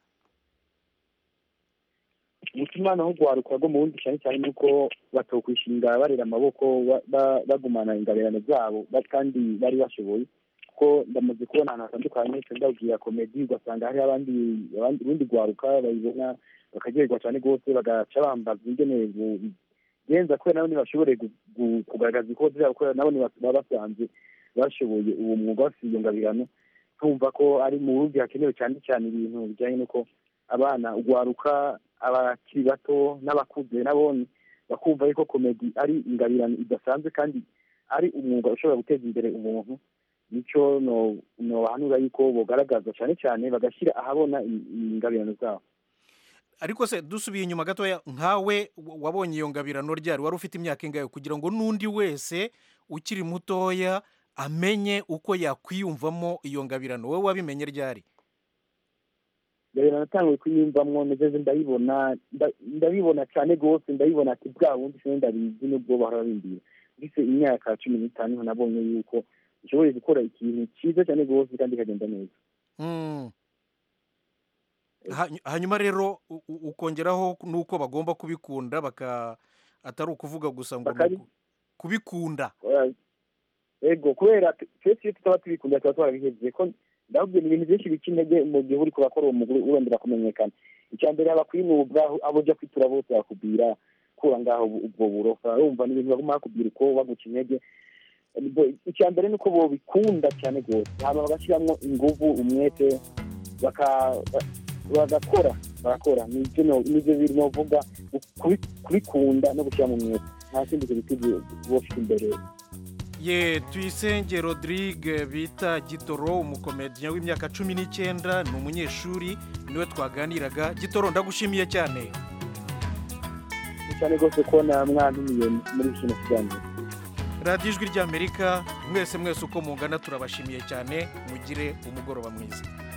umutima naho rwaruka rwo mu wundi cyane cyane nuko batokwishinga barera amaboko ba- ba- bagumana ingabirano zabo ba- kandi bari bashoboye kuko ndamaze kubona ahantu hatandukanye ndabwira komedi ugasanga hari abandi abandi urundi rwaruka bayibona bakaryoherwa cyane rwose bagaca bambaza ingene bu- bigenza kubera nabo ntibashobore gu- gu- kugaragaza ibikorwa byabo kubera nabo ntiba- baba basanze bashoboye uwo mwuga bafite iyo ngabirano tumva ko ari mu burundi hakenewe cyane cyane ibintu bijyanye n'uko abana urwaruka abakiri bato n'abakuze nabone bakumva yuko komedi ari ingabirano idasanzwe kandi ari umwuga ushobora guteza imbere umuntu nicyo no nobahanura yuko bogaragaza cyane cyane bagashyira ahabona i- ingabirano zabo ariko se dusubiye inyuma gatoya nkawe w- wabonye iyo ngabirano ryari wari ufite imyaka ingahe kugira ngo n'undi wese ukiri mutoya amenye uko yakwiyumvamo iyo ngabirano wowe wabimenye ryari ngabirano natanguye kuyiyumvamwo nageze ndayibona nda- ndabibona cyane rwose ndabibona ati bwa bundi sinari ndabizi nubwo bahora bimbwira mbese imyaka cumi n'itanu niho nabonye yuko nshoboye gukora ikintu cyiza cyane rwose kandi kikagenda neza Mm. Hanyu- hanyuma rero u- u- ukongeraho n'uko bagomba kubikunda baka atari ukuvuga gusa ngo ni Bakabi- uku- kubikunda Eh, ego kubera t- twese iyo tutaba tubikunda tuba twarabihevye ko ndababwira ibintu byinshi bica intege mu gihe uriko urakora uwo muguru urondera kumenyekana icya mbere aba kwinubwa aho- abo ujya kwitura bose bakubwira kura ngaho ubu- ubwo burofa urumva ni ibintu baguma bakubwira uko baguca intege Bo- icya mbere ni uko bobikunda cyane rwose hama bagashyiramo inguvu umwete baka- ba- bagakora barakora nibyo no- nibyo biri novuga kubi- kubikunda no gushyira mu mwete nta kindi kintu bofite imbere ye tuyisenge rodrigue bita gitoro umukomediya w'imyaka cumi n'icyenda ni umunyeshuri niwe twaganiraga gitoro ndagushimiye cyane ni cyane rwose kubona mwantumiye muri kino kiganiro radiyo ijwi ry'amerika mwese mwese uko mungana turabashimiye cyane mugire umugoroba mwiza